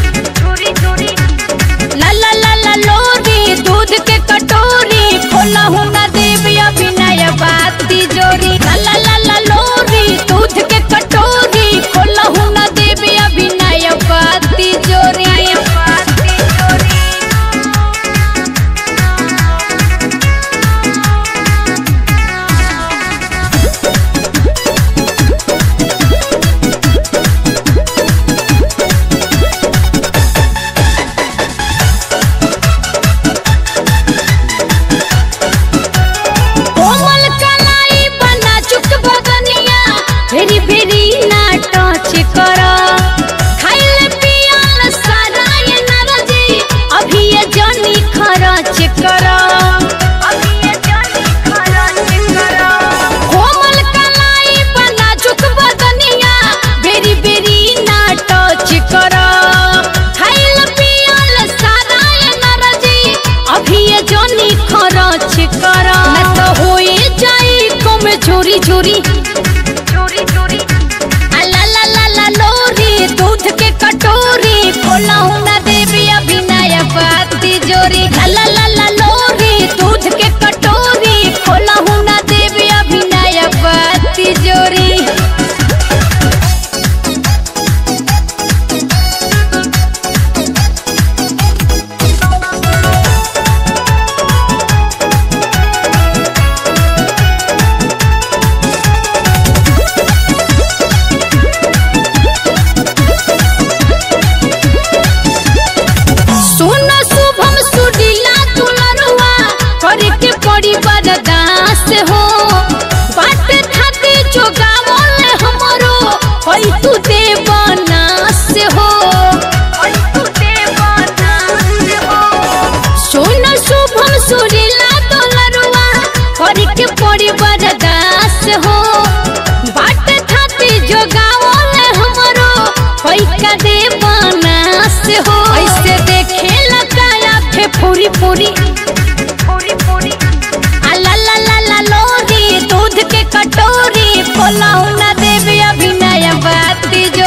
ला ला ला ला लोरी दूध के कटोरी खोला हूँ ना देवी अभिनय बाती जोरी ला ला ला ला लोरी दूध के कटोरी खोला हूँ ना देवी अभिनय बाती जोरी कोमल कलाई बना चुक बदनिया फेरी फेरी ना टच कर खाइल पियल सराय नरजी अभी ये जनी खरच कर कोमल कलाई बना चुक बदनिया बेरी बेरी ना टच कर खाइल पियल सराय नरजी अभी ये जनी खरच कर ना तो होए जाई कम चोरी चोरी आ ला ला ला ला लोरी दूध के कटोरी खोला हूँ ना देवी अभिनय बाती जोरी ला ला ला ला लोरी दूध के कटोरी खोला हूँ ना देवी अभिनय बाती जोरी सुन शुभम सुडीला तुलरुआ करे के पड़ी बरदास हो बाट खाते जोगावल हमरो होई तू देवनास हो सुन शुभम सुडीला तुलरुआ करे के पड़ी बरदास हो बाट खाते जोगावल हमरो होई का देवनास हो ऐसे देखे लगाया फे पूरी पूरी आ ला ला ला ला लोरी दूध के कटोरी खोला ना देवी अभिनय बाती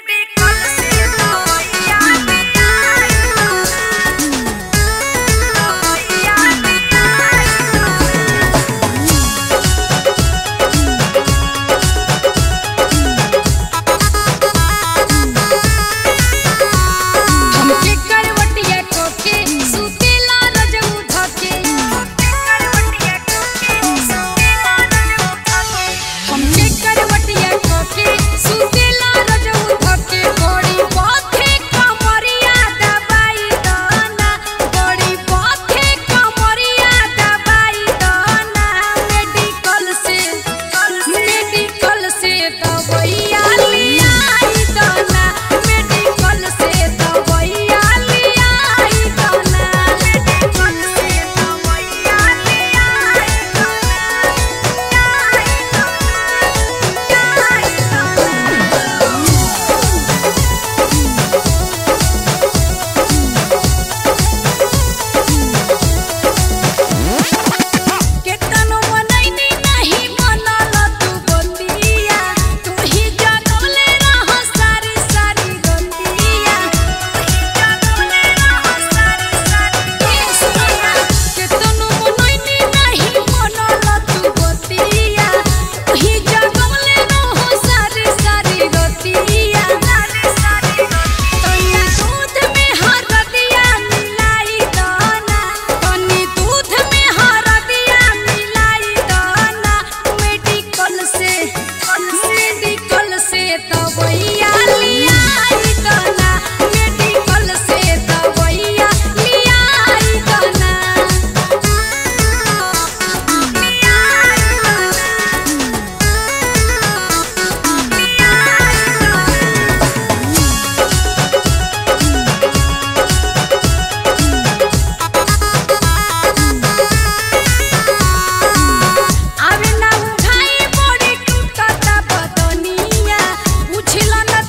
आवे ना उठाई बड़ी टूटता बदनिया उछलन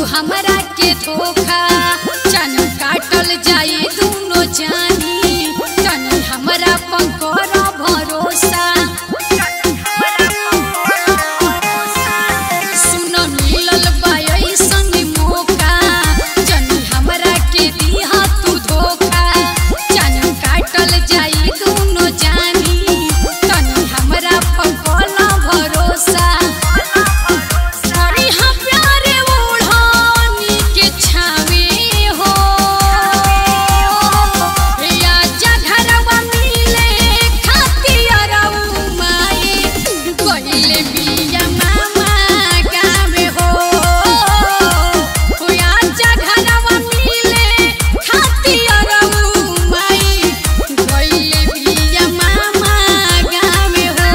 हमरा के धोखा चन काटल जाई दुनो जानी तनी हमरा पंकर भरोसा सुन मिलल बा ऐसन मौका जनी हमरा के दिहा तू धोखा चन काटल जाई दुनो जानी तनी हमरा पंकर भरोसा हरी हा प्यारे ओढ़ानी के छावे हो या जघरवा मिले खातिरऊ माई गइले बिया मामा गावे हो या जघरवा मिले खातिरऊ माई गइले बिया मामा गावे हो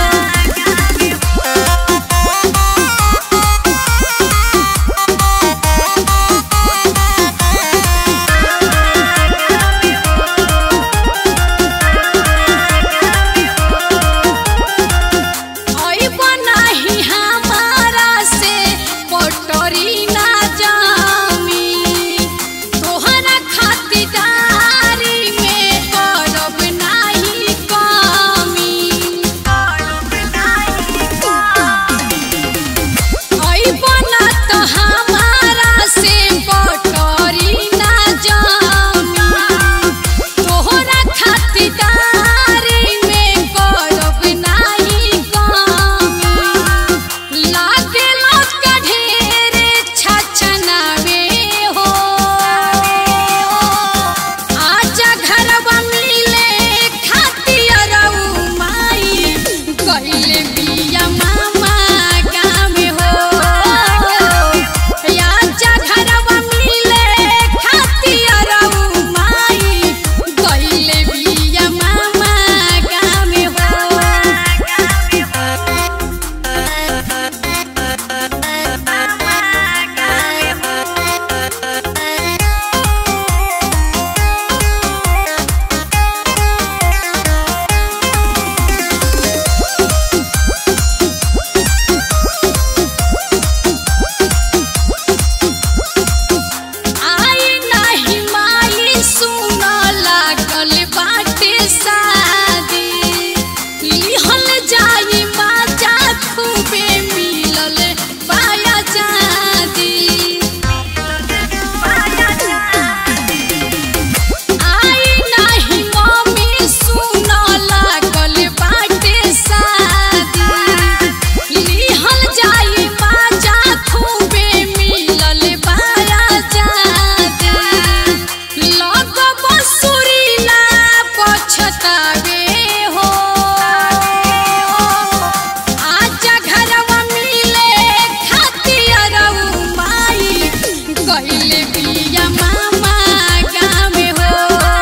ओई बनाही हमारा से पटरी ना जामी तोहरा खातिरदारी में करब नाही कमी ओई बना तो हमारा से पटरी ना जामी तोहरा खातिरदारी में करब नाही कमी लागेला का ढेरे छछनावे हो आजा घरवा मिले खातिरऊ माई कइले बिया मामा गावे हो आजा घरवा मिले खातिरऊ माई कइले बिया मामा गावे आई नाही माई सुन लागल बाटे शादी लिहल जाई बाजा खूबे मिलल पाया जादी आई नाही मम्मी सुन लागल बाटे शादी लिहल जाई बाजा खूबे मिलल पाया जादी लग बसुरीला पछतावे हो आजा घरवा मिले खातिरऊ माई गइले बिया मामा गावे हो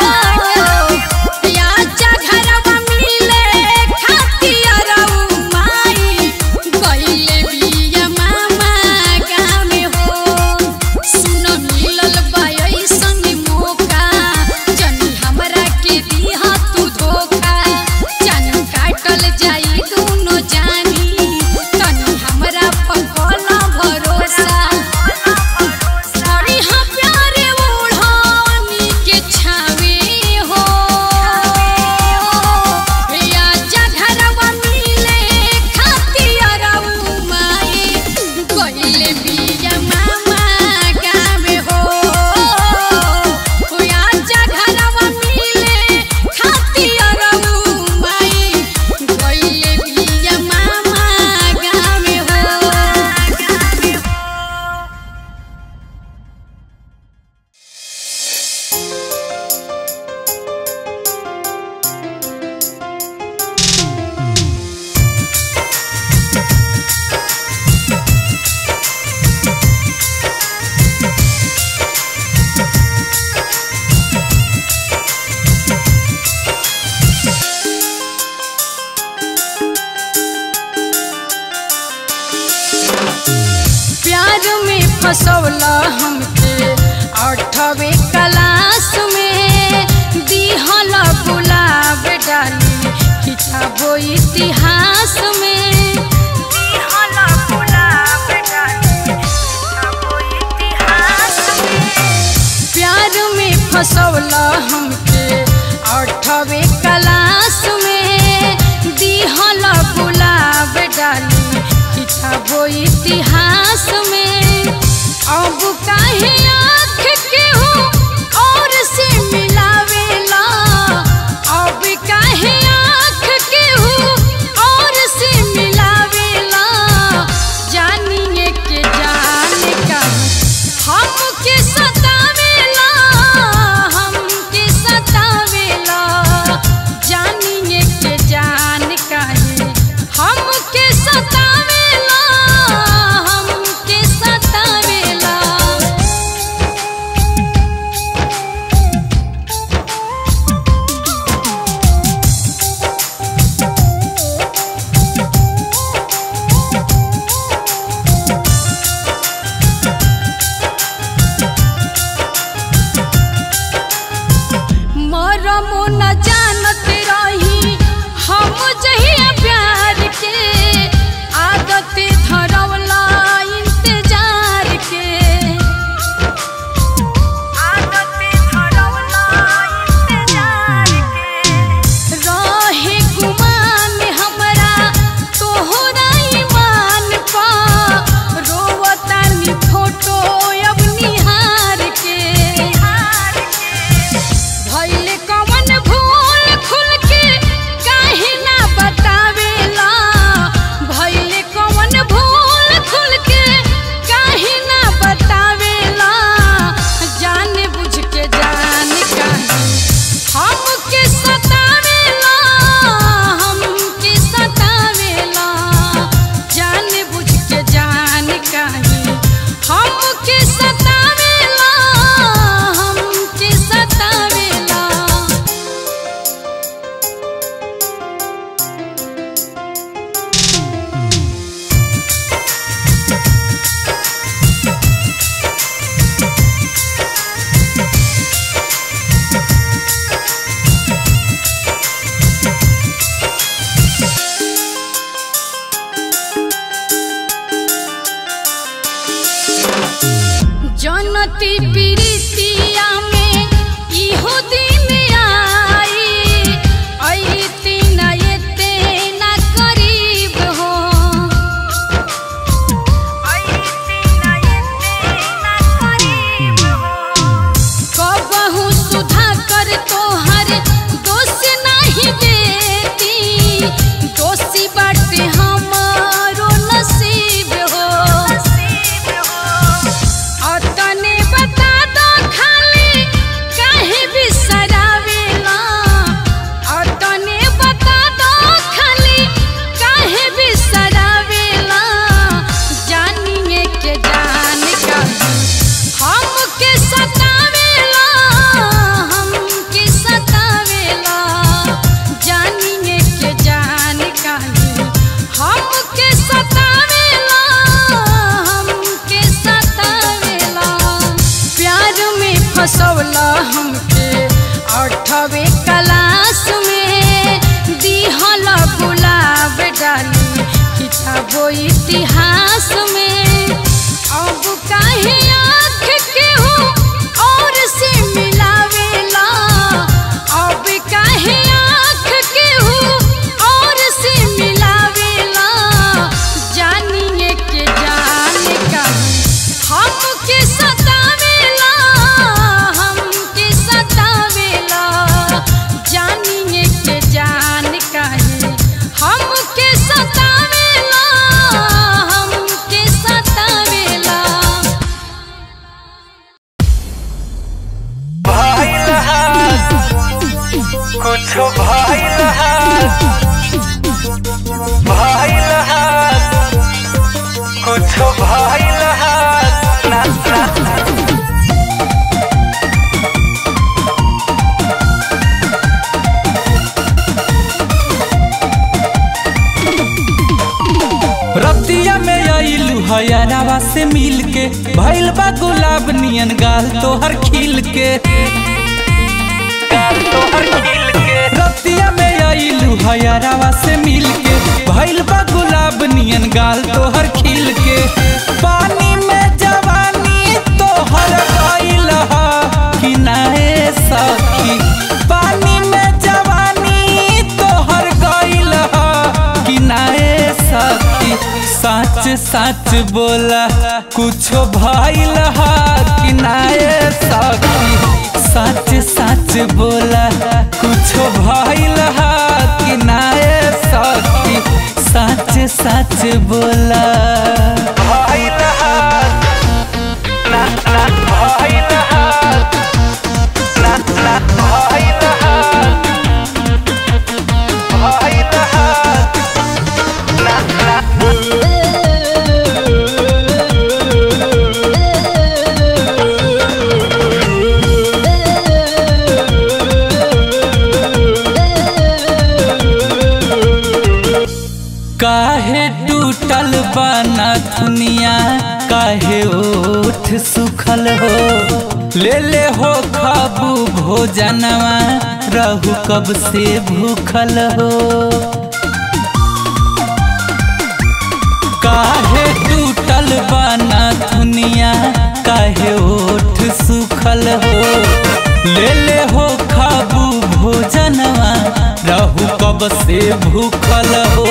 आजा घरवा मिले खातिरऊ माई गइले बिया मामा गावे हो सुन मिलल बा ऐसन मौका जनी हमरा के दिहा तू धोखा जन काटल जाई दुनो जानी तनी हमरा पकल भरोसा हरी हा प्यारे ओढ़ानी के छावे हो या जघरवा मिले खातिरऊ माई गइले बिया मामा गावे हो या जघरवा मिले खातिरऊ माई गइले बिया मामा गावे हो प्यार में फसौला हमके आठवे क्लास में दिहल गुलाब डाली किताबो इतिहास में दिहल गुलाब डाली किताबो फसौला हमके अठवे क्लास में दिहल गुलाब डाली किताबो इतिहास में अब काहे आँख के हो और से मिलावेला अब काहे आँख के हो और से मिलावेला जानिए के जान का हमके सतावेला हमके सतावेला जानिए के जान काहे हमके सतावेला हमके सतावेला मरमो न जानत रही हम जहिया प्यार के आदत धरवला इंतजार के आदत धरवला इंतजार के रहे गुमान हमरा तोहरा ईमान पा रोवतानी फोटो अब निहार के भइले कवन भूल खुल के काहे ना बतावेला भइले कवन भूल खुल के काहे ना बतावेला जान बुझ के जान काहे हमके सतावेला हमके सतावेला जान बुझ के जान काहे हमके सतावेला हमके सतावेला जनती प्रीतिया में इहो दिन आई अइती न एते न करीब हो अइती न एते न करीब हो कबहू सुधा कर तोहर दोष नहीं देती दोषी बाटे हमारो नसीब हो अतने बता दो खाली काहे बिसरावेला अतने बता दो खाली काहे बिसरावेला जानिए के जान का हमके सतावेला हमके सतावेला जानिए के जान काहे हमके सतावेला हमके सतावेला प्यार में फसौला हमके अठवे क्लास में दिहल गुलाब डाली किताबो इतिहास में अब काहे आँख के हो और से मिलावेला अब काहे आँख के हो और से मिलावेला जानिए के जान का हमके सतावेला हमके सतावेला जानिए के जान काहे हमके सतावेला हमके सतावेला कुछो भइल हाथ भइल हाथ कुछो भइल हाथ ना ना रतिया में आइलू हयरावा से मिल के भइल बा गुलाब नियन गाल तोहर खिल के गाल तोहर खिल के रतिया में आइलू हयरावा से मिल के भइल बा गुलाब नियन गाल तोहर खिल के पानी में जवानी तोहर गइल हा कि नाए सच बोला कुछो भइल हा कि नाये सखी सच सच बोला कुछो भइल हा कि नाये सखी सच सच बोला भइल हा ना ना भइल हा ना ना भइल हा भइल हा ना ना काहे टूटल बना दुनिया काहे ओठ सुखल हो ले ले हो खाबू भोजनवा रहू कब से भूखल हो काहे टूटल बना दुनिया काहे ओठ सुखल हो ले ले हो खाबू भोजनवा रहू कब से भूखल हो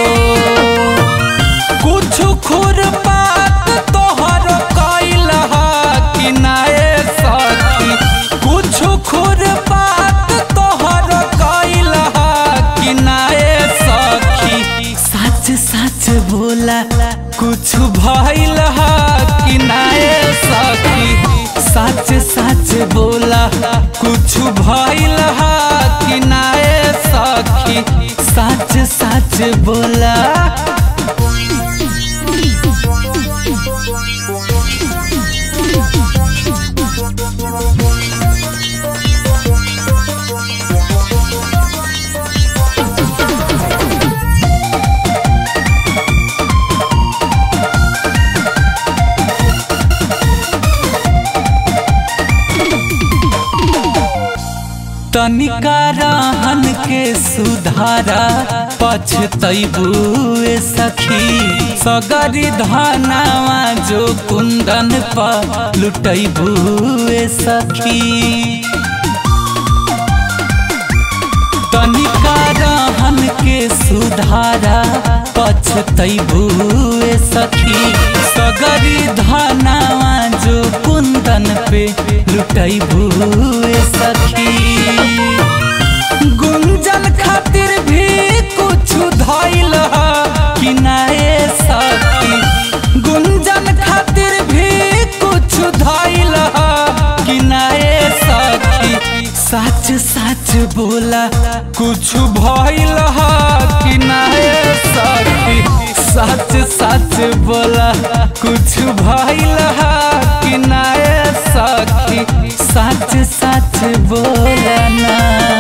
कुछ खुर बात तोहर कैल कि नाये सखी कुछ खुर बात तोहर कैल कि नाये सखी सच सच बोला कुछ भइल कि नाये सखी सच सच बोला कुछ भइल कि नाये सखी सच सच बोला तनिका रहन के सुधारा पछतैबुए सखी सगरी धनावा जो कुंदन पर लुटैबुए सखी तनिका रहन के सुधारा पछतैबुए सखी सगरी धनावा जो कुंदन पे लुटैबुए सखी गुंजन खातिर भी कुछ धैल कि नाये सखी गुंजन खातिर भी कुछ धैल कि नाये सखी सच सच बोला कुछ भइल कि नाये सखी सच सच बोला कुछ भइल कि नाये सखी सच सच बोला ना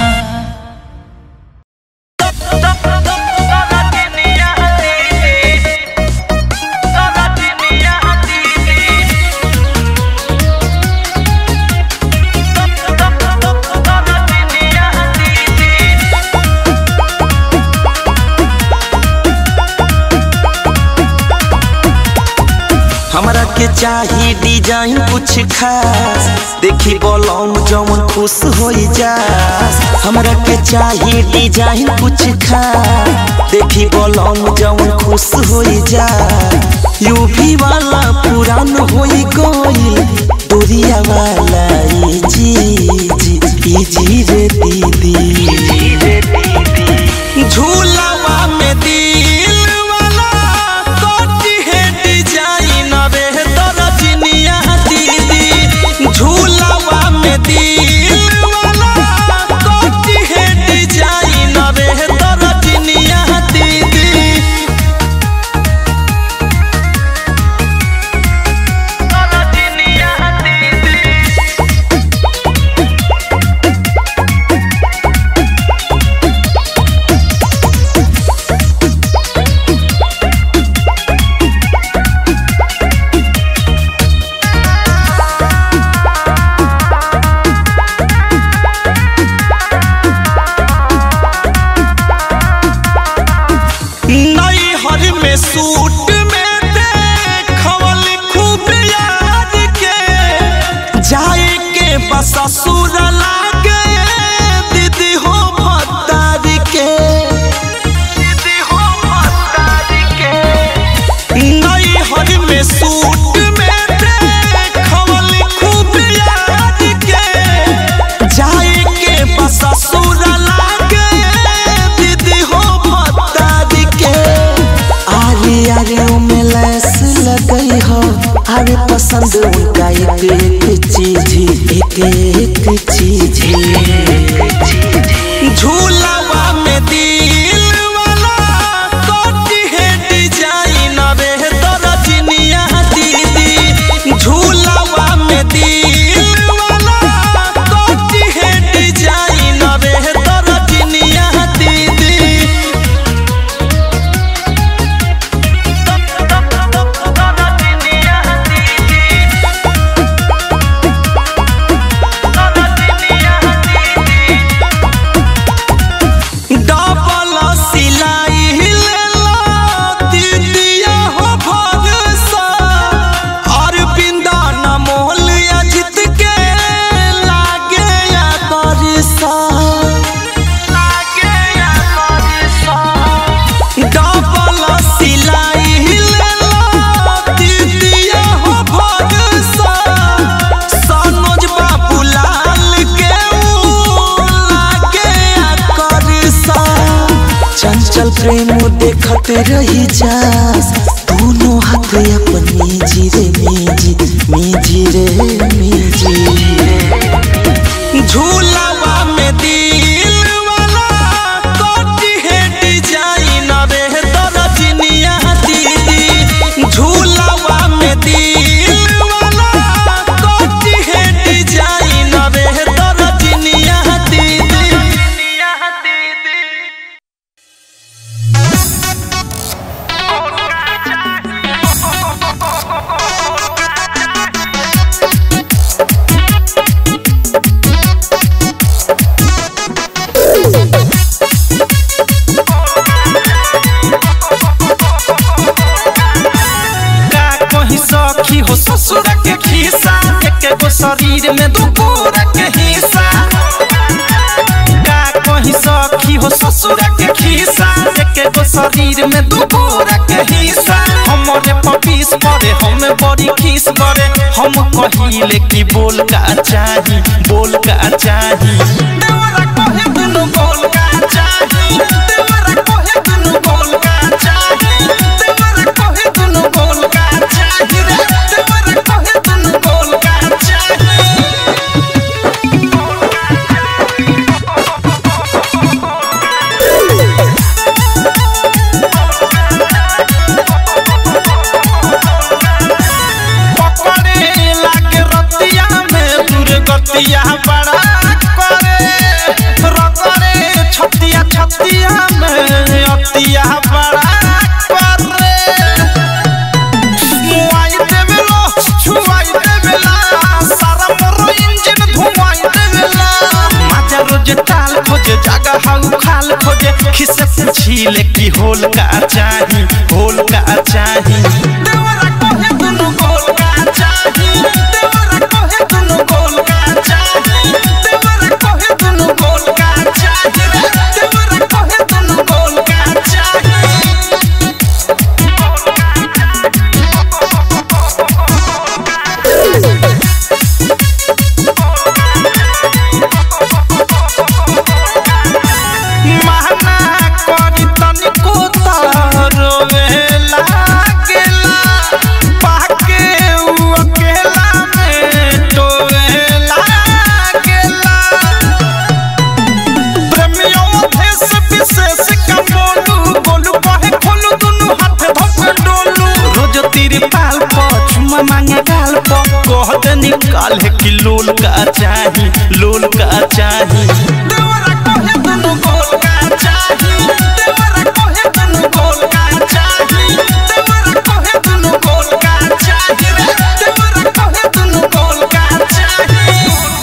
हमरा के चाही डिजाइन कुछ खास देखी बोलम जवन खुश हो जा हमरा के चाही डिजाइन कुछ खास देखी बोलम जवन खुश हो जा यूपी वाला पुरान हो गइल दूरिया वाला ई जी जी ई जी रे दीदी झूलावा में दिल वाला कोटी है डिजाइन रे दरजनिया दीदी झूलावा में दिल वाला कोटी है डिजाइन रे दरजनिया दीदी नई हर में सूट में देखवल खूब यार के जाए के बस ससुर लागे दीदी हो भतार के दीदी हो भतार के नई करते रही जास दोनों हाथ अपनी जीरे मीजी मीजी रे मीजी झूलावा में दिल वाला कोटी है डिजाइन रे दरजनिया दीदी झूलावा में दिल वाला कोटी है डिजाइन रे दरजनिया दीदी का कहीं सखी हो ससुर के खीसा एक गो शरीर में दू गोरा के हिस्सा का कहीं सखी हो ससुर के खीसा एक गो शरीर में दू गोरा के हिस्सा हमरे पपीस परे हम बड़ी खीस करे हम कहिले कि बोल का चाही बोल का चाही देवरा कहे दुनु बोल का चाही देवरा कहे दुनु बोल का चाही देवरा कहे दुनु बोल का चाही रे देवरा कहे दुनु बोल का चाही पकड़े लागे रतिया में दुर्गतिया बड़ा करे रतरे छतिया छतिया में अतिया बड़ा करे मुआई देवेलो छुआई देवेला सारा मोरो इंजन धुआई देवेला माजा रोज टाल खोजे जागा हाउ खाल खोजे खिसे पूछीले की होल का चाही होल का चाही देवरा कहे दुनु गोल का चाही देवरा कहे दुनु गोल का चाही देवरा कहे दुनु गोल का चाही रे देवरा कहे दुनु गोल का चाही महना करी तनिको रोवे लागेला पाके उ अकेला में टोवे लागेला प्रेमियों देश विशेष का बोलू बोलू कहे खोलू दुनु हाथ धोके डोलू रोज तेरे पाल पर चुमा मांगे गाल पर कह दे निकाल है कि लोल का चाही लोल का चाही देवरा कहे दुनु गोल का चाही देवरा कहे दुनु गोल का चाही देवरा कहे दुनु गोल का चाही रे देवरा कहे दुनु गोल का चाही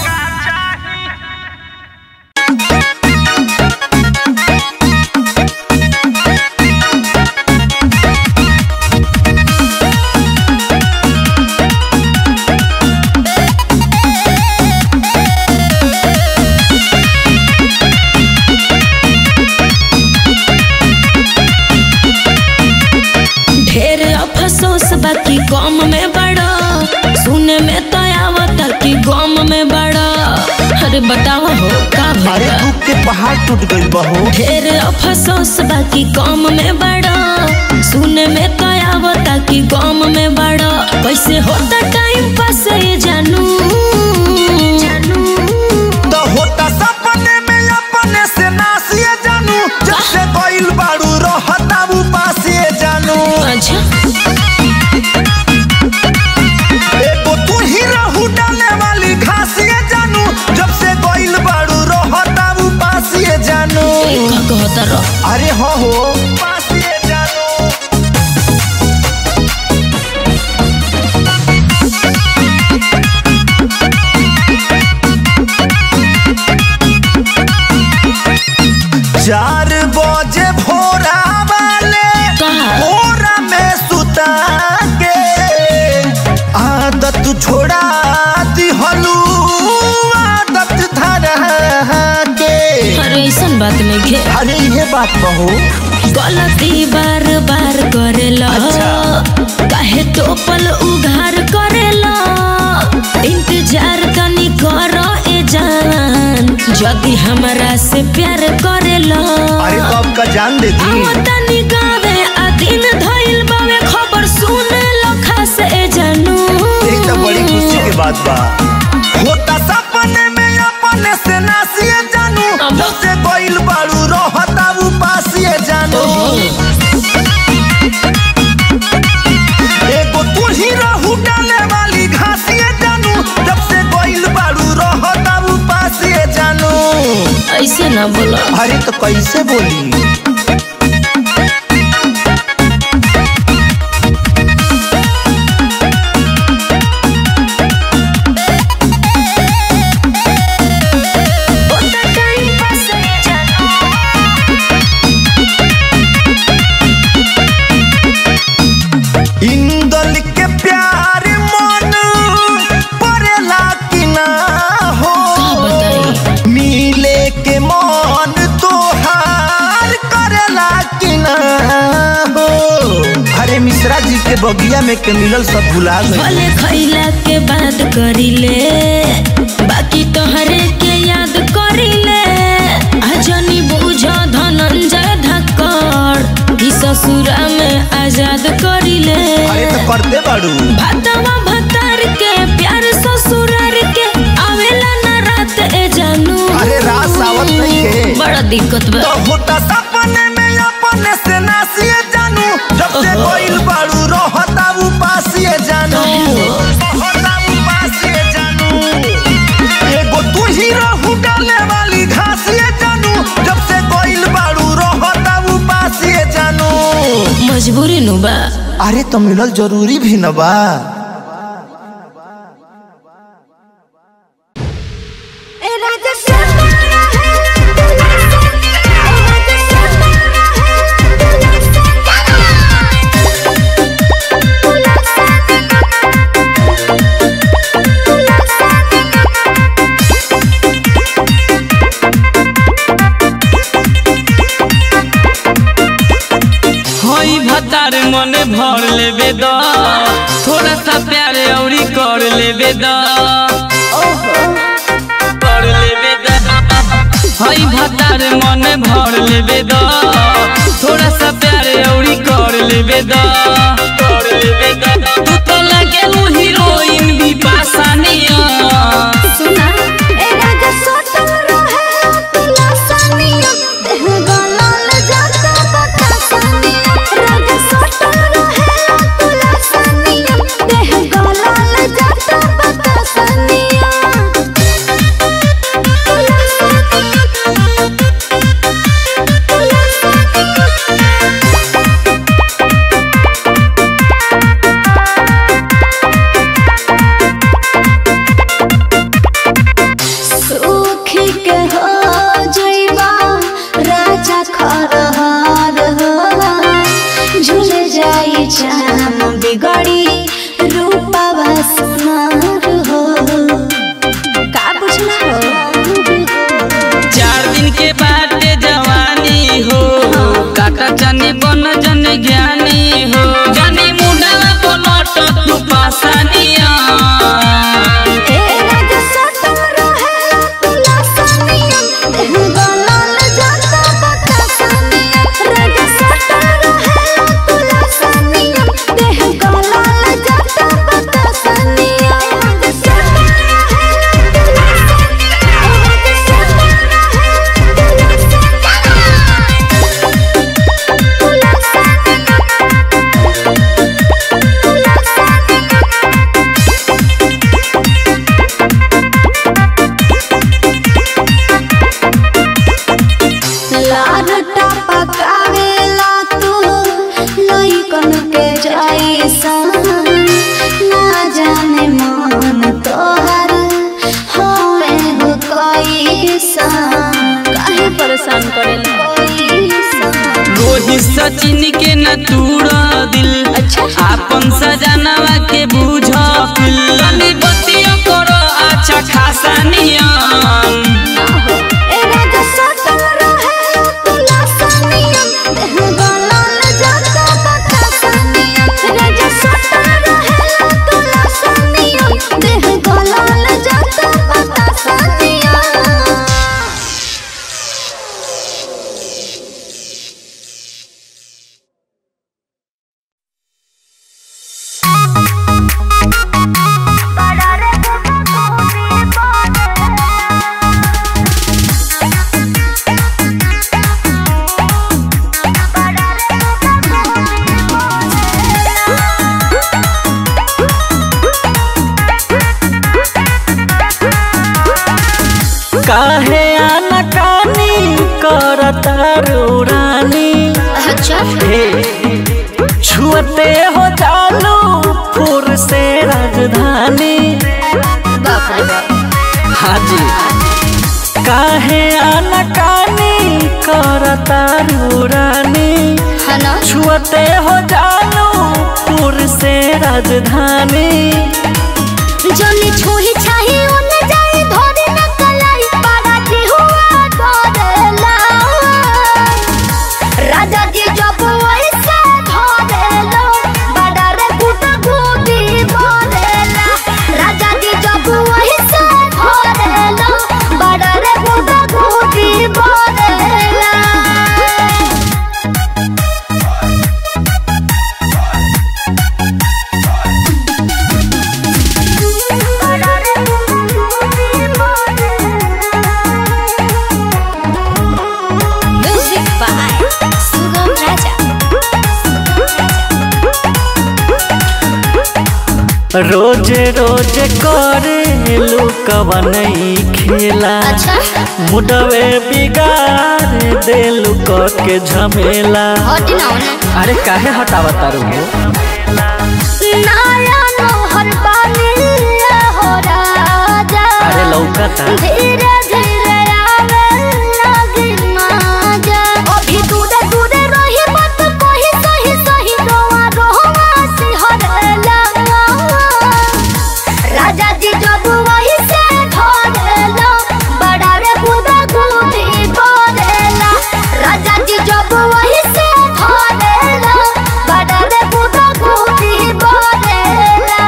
ढेर अफसोस बाकी गम में बड़ा सुने में तो आवत कि गम में बड़ा अरे बतावा हो का अरे भला दुख के पहाड़ टूट गइल बहू ढेर अफसोस बाकी गम में बड़ा सुने में तो आवत कि गम में बड़ा कैसे होता टाइम पास ये जानू तो होता सपने में अपने से नासिए जानू जब से गइल बाड़ू रहता वो पासिए जानू अच्छा एगो तू ही रहू डाले वाली घासिए जानू जब से गइल बाड़ू रहता वो पासिए जानू का कहता रह अरे हो हो पासिए जानू चार बजे भोरा वाले कहा? भोरा में सुता के आदत छोड़ा दिहलू आदत धरा के अरे ऐसन बात नहीं घे अरे ये बात बहू गलती बार बार करेला काहे तो पल उघार करेला इंतजार तनी करो ए जान जदि हमरा से प्यार करेला अरे तो आपका जान दे दी आओ तनी गावे दिन धइल बावे खबर सुने लखा से जानू एक तो बड़ी खुशी के बात बा होता सपने में अपने से नासिए जानू अब- जब से गोइल बाड़ू रहता उपासिए जानू एगो तू ही रहू डाले वाली घासिए जानू जब से गोइल बाड़ू रहता उपासिए जानू ऐसे ना बोला अरे तो कैसे बोली इंदल के प्यार मन परेला कि ना हो बताई मिले के मन तोहार करेला कि ना हो अरे मिश्रा जी के बगिया में के मिलल सब भुला गए भले खैला के बाद करिले बाकी तोहरे के याद करिले अजनी बुझ धनंजय धक्कड़ कि ससुरा में आजाद करिले अरे तो करते बाड़ू भातवा भतार के प्यार ससुरार के आवेला ना रात ए जानू अरे रात आवत नहीं है बड़ा दिक्कत बा तो होता सपने में अपने से नासिए जानू जब से गोइल बाड़ू रहता उपासिए जानू रहता उपासिए जानू एगो तू ही रहू डाले वाली घासिए जानू जब से गोइल बाड़ू रहता उपासिए जानू मजबूरी नु बा अरे तो मिलल जरूरी भी न बा हई भतार मन भर लेबे द थोड़ा सा प्यार औरी कर लेबे द कर लेबे द हई भतार मन भर लेबे द थोड़ा सा प्यार औरी कर लेबे द कर लेबे द तू तो लगे हीरोइन भी पासानिया सुना ए राजा सोटल रहे तुला सानिया देह गलाल जाता बता सानिया राजा सोटल रहे तुला सानिया देह गलाल जाता बता सानिया तुला सानिया तुला सुखी के हो जइबा राजा खरहार हो झूल जाई जाम बिगड़ी रूपा सुनार हो का बुझला हो चार दिन के बाद जवानी हो काका जाने बन जन ज्ञानी हो जानी मुंडा पलट तू पासानिया ए राजा सोटल रहे तुला सानिया देह गलाल जाता बता सानिया राजा सोटल रहे तुला सानिया देह गलाल जाता बता सानिया राजा सोटल रहे तुला सानिया राजा सोटल रहे तुला सानिया तुला सानिया लाडटा पकावेला तू लइकन के जैसा ना जाने मन तोहर होए हो कैसा काहे परेशान करेला रोहित सचिन के न तूड़ा दिल अच्छा। आपन सजनवा के बूझ तनी बतिया करो अच्छा खासा नियम ए राजा सोटल रहे तुला सानिया देह गलाल जाता बता सानिया राजा सोटल रहे तुला सानिया देह गलाल जाता बता सानिया काहे आनाकानी करता रानी अच्छा हे छुअते हो चालू फुर से राजधानी बाप रे बाप हाजी काहे आनाकानी करता रानी है ना छुअते हो जानू पुर से राजधानी जनी छुही छाही उन जाई धोरी न कलाई पारा की हुआ डरेला राजा जी जब वैसे धरेलो बड़ा रे गुटा गुटी बोलेला राजा जी जब वैसे धरेलो बड़ा रे गुटा गुटी बोलेला म्यूजिक बाय सुगम राजा रोजे रोजे करे लुकवन खेला अच्छा मुडवे बिगाड़ देलू के झमेला हटी ना होने अरे काहे हटावा तारू नाया नोहर पानी हो राजा अरे लौकता धीरे धीरे आवे लगी माजा अभी दूरे दूरे रही मत कोही सही सही रोआ रोआ सिहरला राजा जी जब वही से धरेला बड़ा रे गुदा गुदी बोलेला राजा जी जब वही से धरेला बड़ा रे गुदा गुदी बोलेला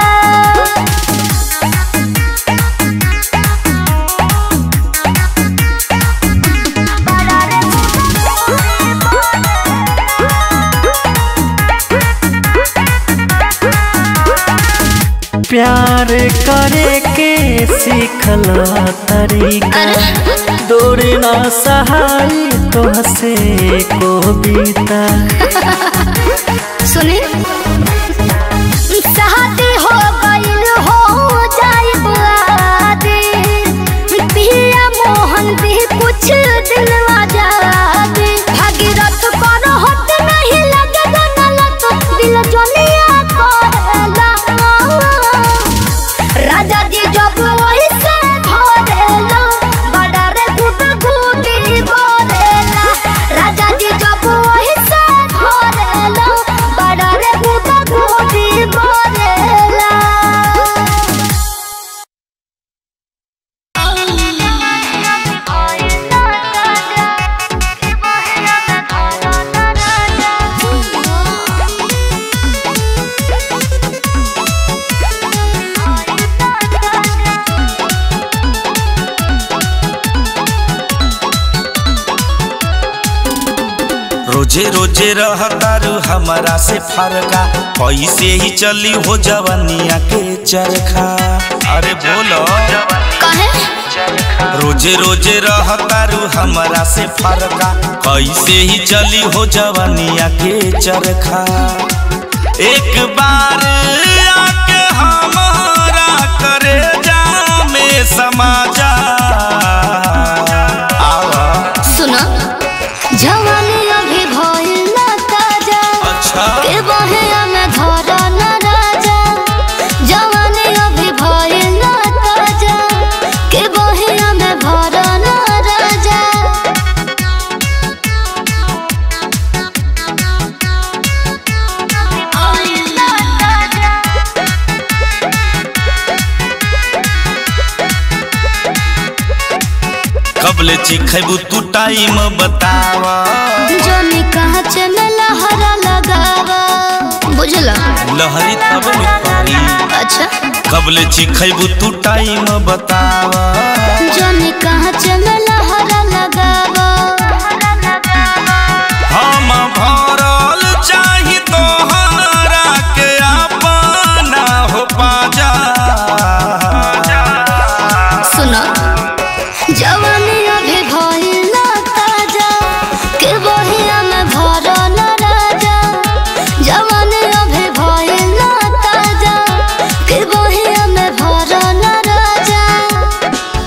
प्यार करे के सीखला तरीका दूर ना सहाय तो हसे को बीता सुनी सहती हो गइल हो जाए बुआदी पिया मोहन भी कुछ दिन आजादी भागीरथ पर होत नहीं लगे गलत दिल जोनिया करेला राजा जी जब वही से धरेला बड़ा रे गुट गुटी बोलेला राजा जी जब वही से धरेला बड़ा रे गुट गुटी बोलेला रोजे रोजे रहतारू हमारा से फरका ऐसे ही चली हो जवनिया के चरखा अरे बोलो कहे रोजे रोजे रहतारू हमारा से फरका कैसे ही चली हो जवनिया के चरखा एक बार आके हमारा करे जा में समा जा आवा सुना जवानी अभी भइल ना ताजा अच्छा के बहेया में धरा न राजा जवानी अभी भइल ना ताजा के बहेया में भरा न राजा कबले चिखैबू तू टाइम बतावा जोनी कहाँ में लहरा लगावा बुझला लहरी तब न पारी अच्छा कबले चिखैबू तू टाइम बतावा जोनी कहाँ में लहरा लगावा हम भरल चाही तोहरा के अपना हो पाजा सुनो जवानी अभी भइल ना ताजा के बहिया में भरा न राजा जवानी अभी भइल ना ताजा के बहिया में भरा न राजा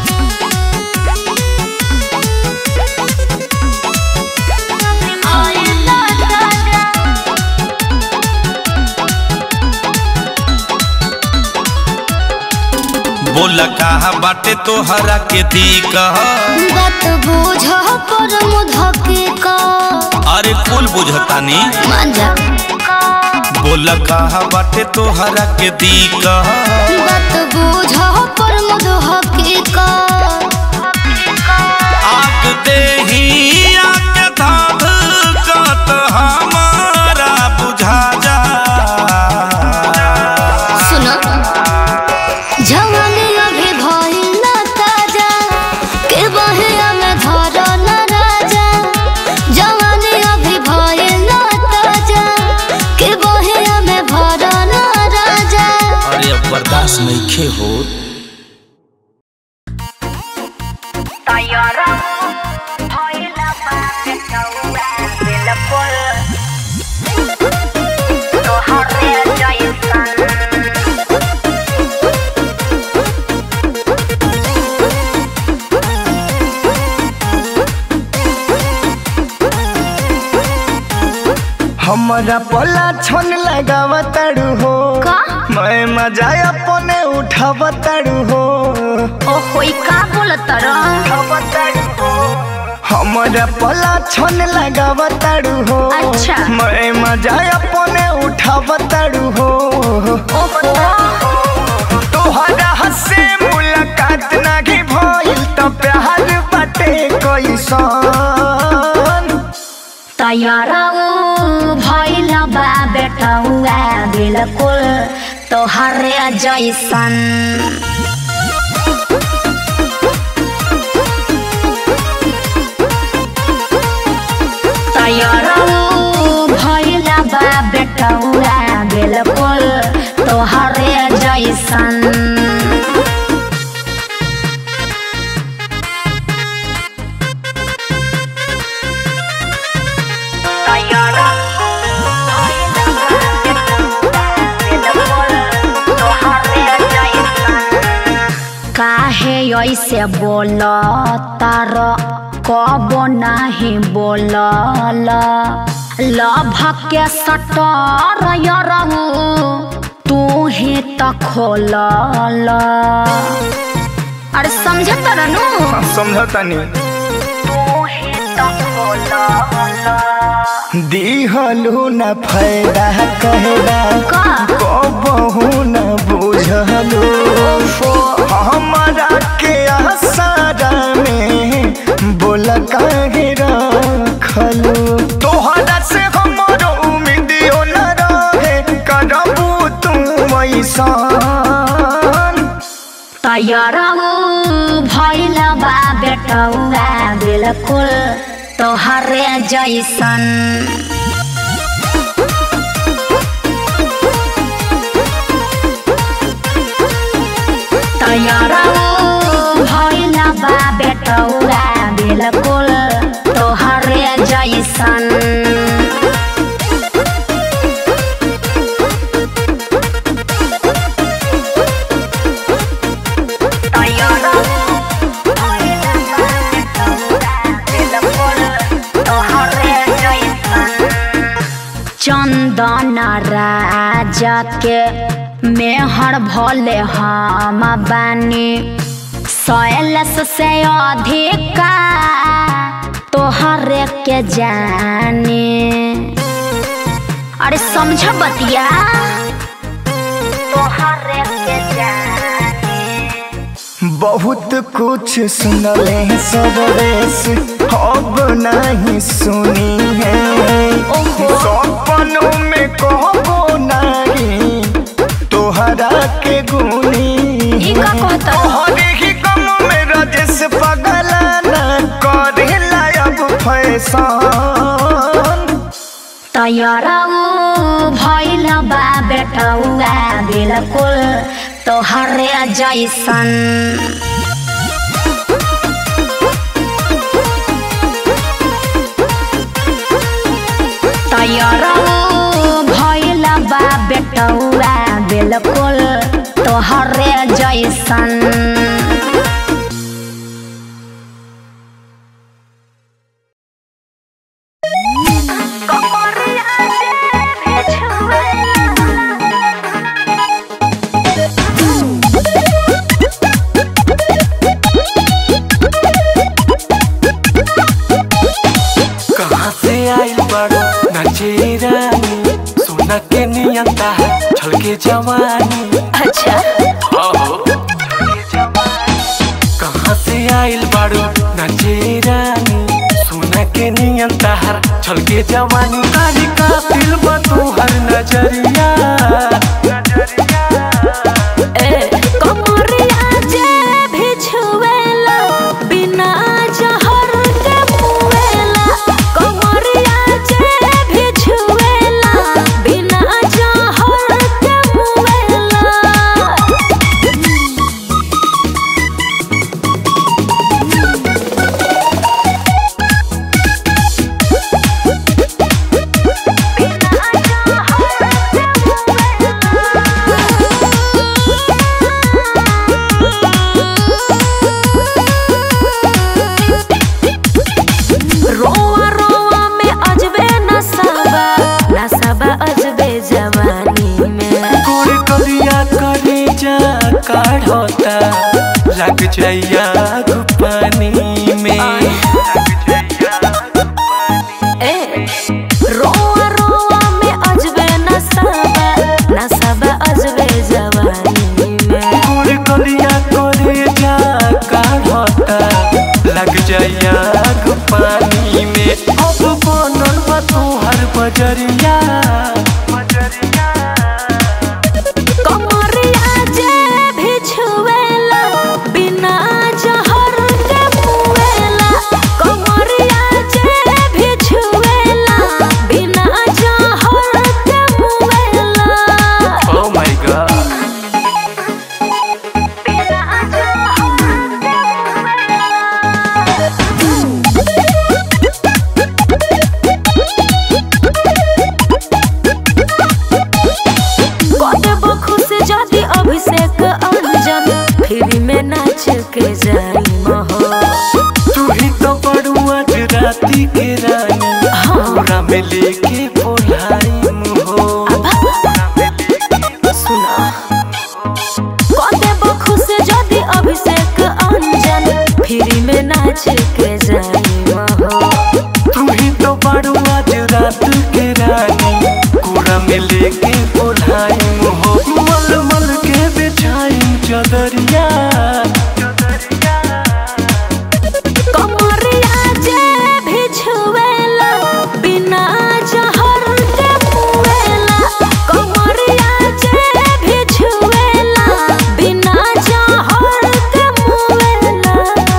बोला कहा बाटे तोहरा के दिक बात बुझ पर मुधके का अरे कुल बुझतानी मान जा बोला कहा बाटे तोहरा के दिक बात बुझ पर मुधके का आग देही आके धाध कत हमारा बुझा जा सुनो जवानी अभी भइल ना ताजा के बहिया में धर न राजा जवानी अभी भइल ना ताजा के बहिया में भर न राजा अरे अब बर्दाश्त नहीं खे हो हमारा पोला छन लगावा ताड़ू हो का? मैं मजा अपने उठावा ताड़ू हो ओ होई का बोलत र हमारा पोला छन लगावा ताड़ू हो अच्छा। मैं मजा अपने उठावा ताड़ू हो ओहो तोहरा हसे मुलाकात नाही भइल त प्यार बाटे कैसन तैयारा भइल बा बेटौआ बिल्कुल तोहरे जैसन तैयारा भइल बा बेटौआ बिल्कुल तोहरे जैसन काहे ऐसे बोल तार कब नाही बोलल लभ के सटर यरहु तू ही त खोलल अरे समझत रहनु समझतानी तू ही त खोलल दिहलु न फायदा कहला का कबहू न बुझलु हमारा के आसारा में बोल काहे रखलु तोहरा से हमरो उम्मीदियो न रहे करबू तू ऐसान तैयारहु भइल बा बेटौआ बिल्कुल तोहरे जैसन तैयारहु भइल बा बेटौआ बिल्कुल तोहरे जैसन चंदन राजा के मेहर भले हम बानी सैलस से अधिका तोहरे के जाने अरे समझ बतिया तोहरे के जाने बहुत कुछ सुनले सरदेश अब नहीं सुनी है सपनों में कहबो नहीं तोहरा के गुनी ई का कहता? तोहरे ही गम में रजस पगला न करेला अब फैशन तैयारऊ भइल बा बेटौआ बिल्कुल तोहरे जैसन तैयारऊ भइल बा बेटौआ बिल्कुल तोहरे जैसन के जवानी अच्छा कहाँ से आइल बाड़ू नचे रानी सोना के नियन तहर छल के जवानी कारी का दिल तोहर नजरिया ए कमरिया जे भी छुएला बिना जहर के मुएला कमरिया जे भी छुएला बिना जहर के मुएला रोआ रोआ में अजबे नसाबा नसाबा अजबे जवानी में गोर कलिया करे जा काढ़ता लग जाइया पानी में ए रोआ रोआ में अजबे नसाबा नसाबा अजबे जवानी में गोर कलिया करे जा काढ़ता लग जाइया पानी में अब बनल बा तोहर बजरिया कमरिया जे भी छुएला बिना जहर के मुएला कमरिया जे भी छुएला बिना जहर के मुएला Oh my god कदेबो खुश जदि अभिषेक अंजन फ्री में नाच के जाई महो तू ही तो बड़ुआ राती के रानी हमरा में लेके बोलाई मुहो सुना कदेबो खुश जदि अभिषेक अंजन फ्री में नाच के जाई महो तू ही तो बड़ुआ रात के रानी कूड़ा में लेके बोलाई मुहो मल मल के बिछाई चदरिया कमरिया जे भी छुएला बिना जहर के मुएला कमरिया जे भी छुएला बिना जहर के मुएला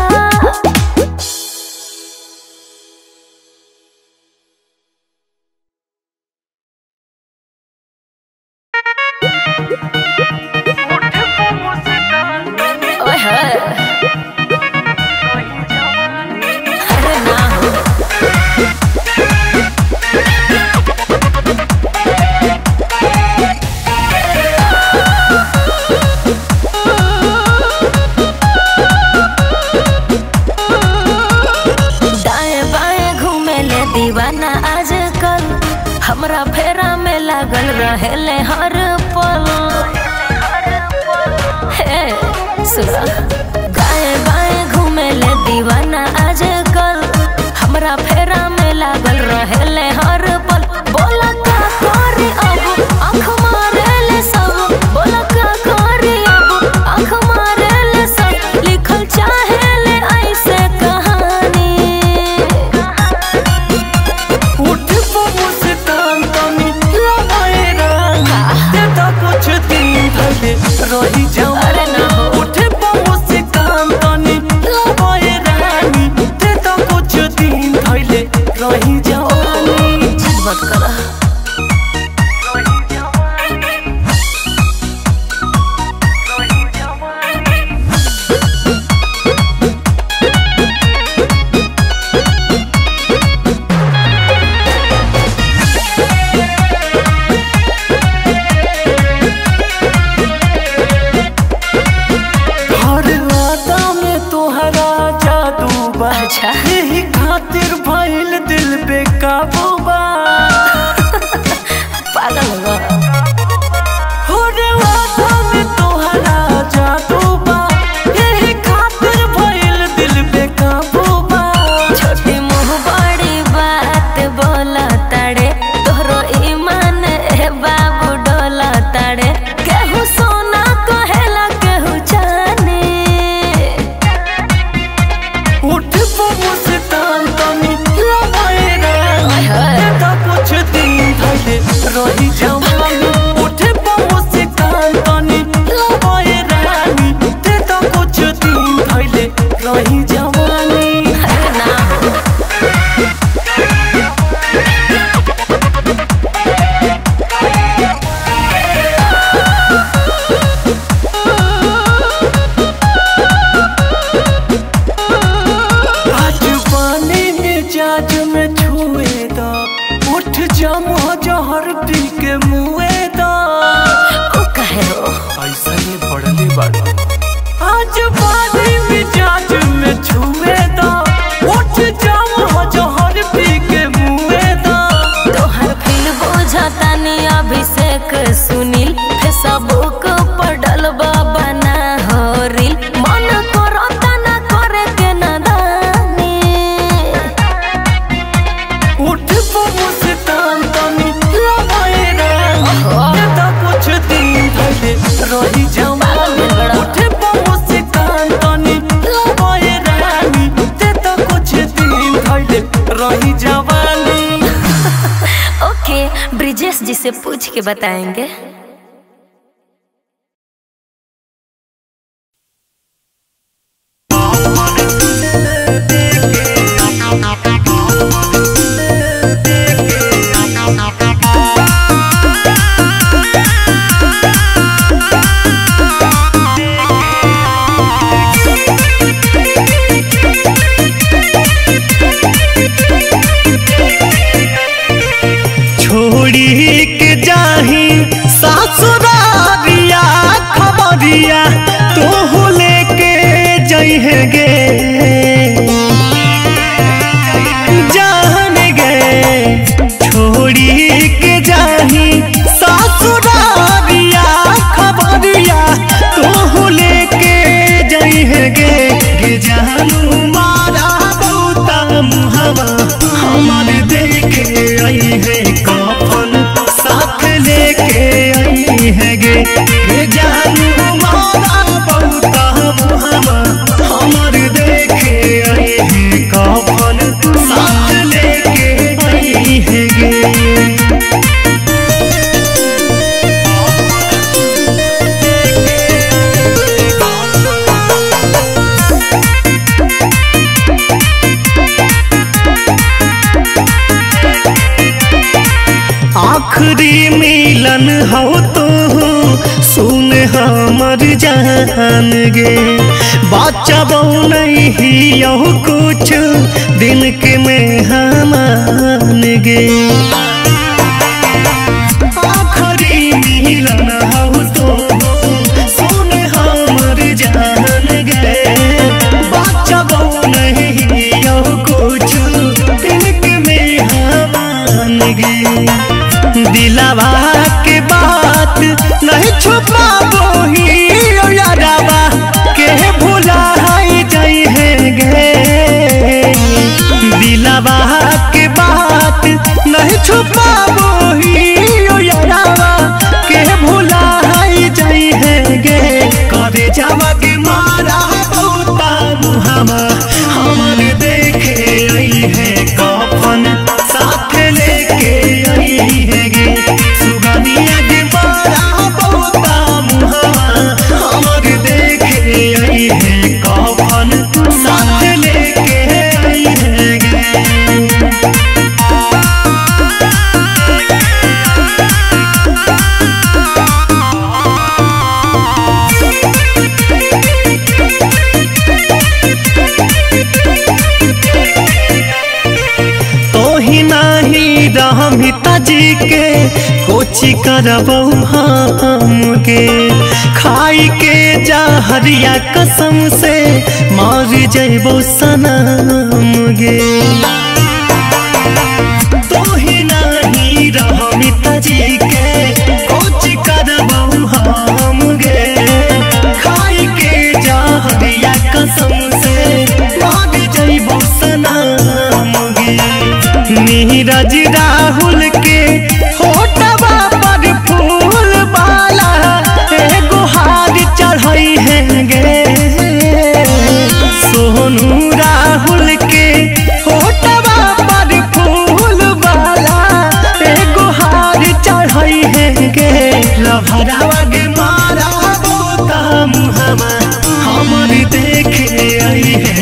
ओए होए अरे ना हो दाएं बाएं घूमे ले दीवाना आजकल हमरा फेरा में लागल रहेले हर पल हे सुना दाएं बाएं घूमे ले दीवाना आजकल हमरा फेरा में लागल रहेले हर पल बोला का करी अब आँख मारे ले सब बोला का करी अब आँख मारे ले सब लिखल चाहे ले ऐसे कहानी उठ मुस्कान तनी लगाए रंगा ते तो कुछ दिन भले रही जाऊं अरे ना हो। उठ मुस्कान तनी लगाए रानी ते तो कुछ दिन भले रही जाऊं मत करा हर राता में तोहरा जादू बा अच्छा। यही खातिर भइल दिल पे काबू बा पागल हुआ हर राता में तोहरा जादू बा यही खातिर भइल दिल पे काबू बा छोटी मुँह बड़ी बात बोला ताड़े तोहरो ईमान ए बाबू डोला ताड़े से पूछ के बताएंगे छोड़ी के जाही सासुरारिया खबरिया तू लेके जइहे गे जान गे छोड़ी के जाही सासुरारिया खबरिया तू लेके जइहे गे गे जानू मारा बहुता मुहवा हमार देखे आई है कफन साथ लेके आई है गे गे जानू मारा बहुता मुहवा हमार देखे आई है कफन साथ लेके आई है गे आखिरी मिलन हो तो सुन हमर जान गे बच्चा बहु नहीं यहो कुछ दिन के में हमान गे आखिरी मिलन हो तो सुन हमर जान गे बच्चा बहु नहीं यहो कुछ दिन के में हमान गे दिलावा के बात नहीं छुपा बोही यारावा के भुला जाई है गे दिलावा के बात नहीं छुपा बोही यारावा के भुला जाई है गे करे जावा के मारा बहुता मुहामा हमर देखे आई है कफन साथ लेके आई है गे सुगनिया के मारा बहुता मुहामा हमर देखे आई है कफन साथ लेके आई है गे तो ही नाही रहमिता जी के कोची करबौ हम के खाई के जहरिया कसम से मर जइबौ सनम गे तो ही नाही रहमिता जी के कोची करबौ हम गे खाई के जहरिया कसम से मर जइबौ सनम गे नीरज राहुल के होटवा पर फूल वाला एगो हार चढ़ई है गे सोनू राहुल के होटवा पर फूल वाला एगो हार चढ़ई है गे लभरावा गे मारा बोता मुहमा हमर देखे आई है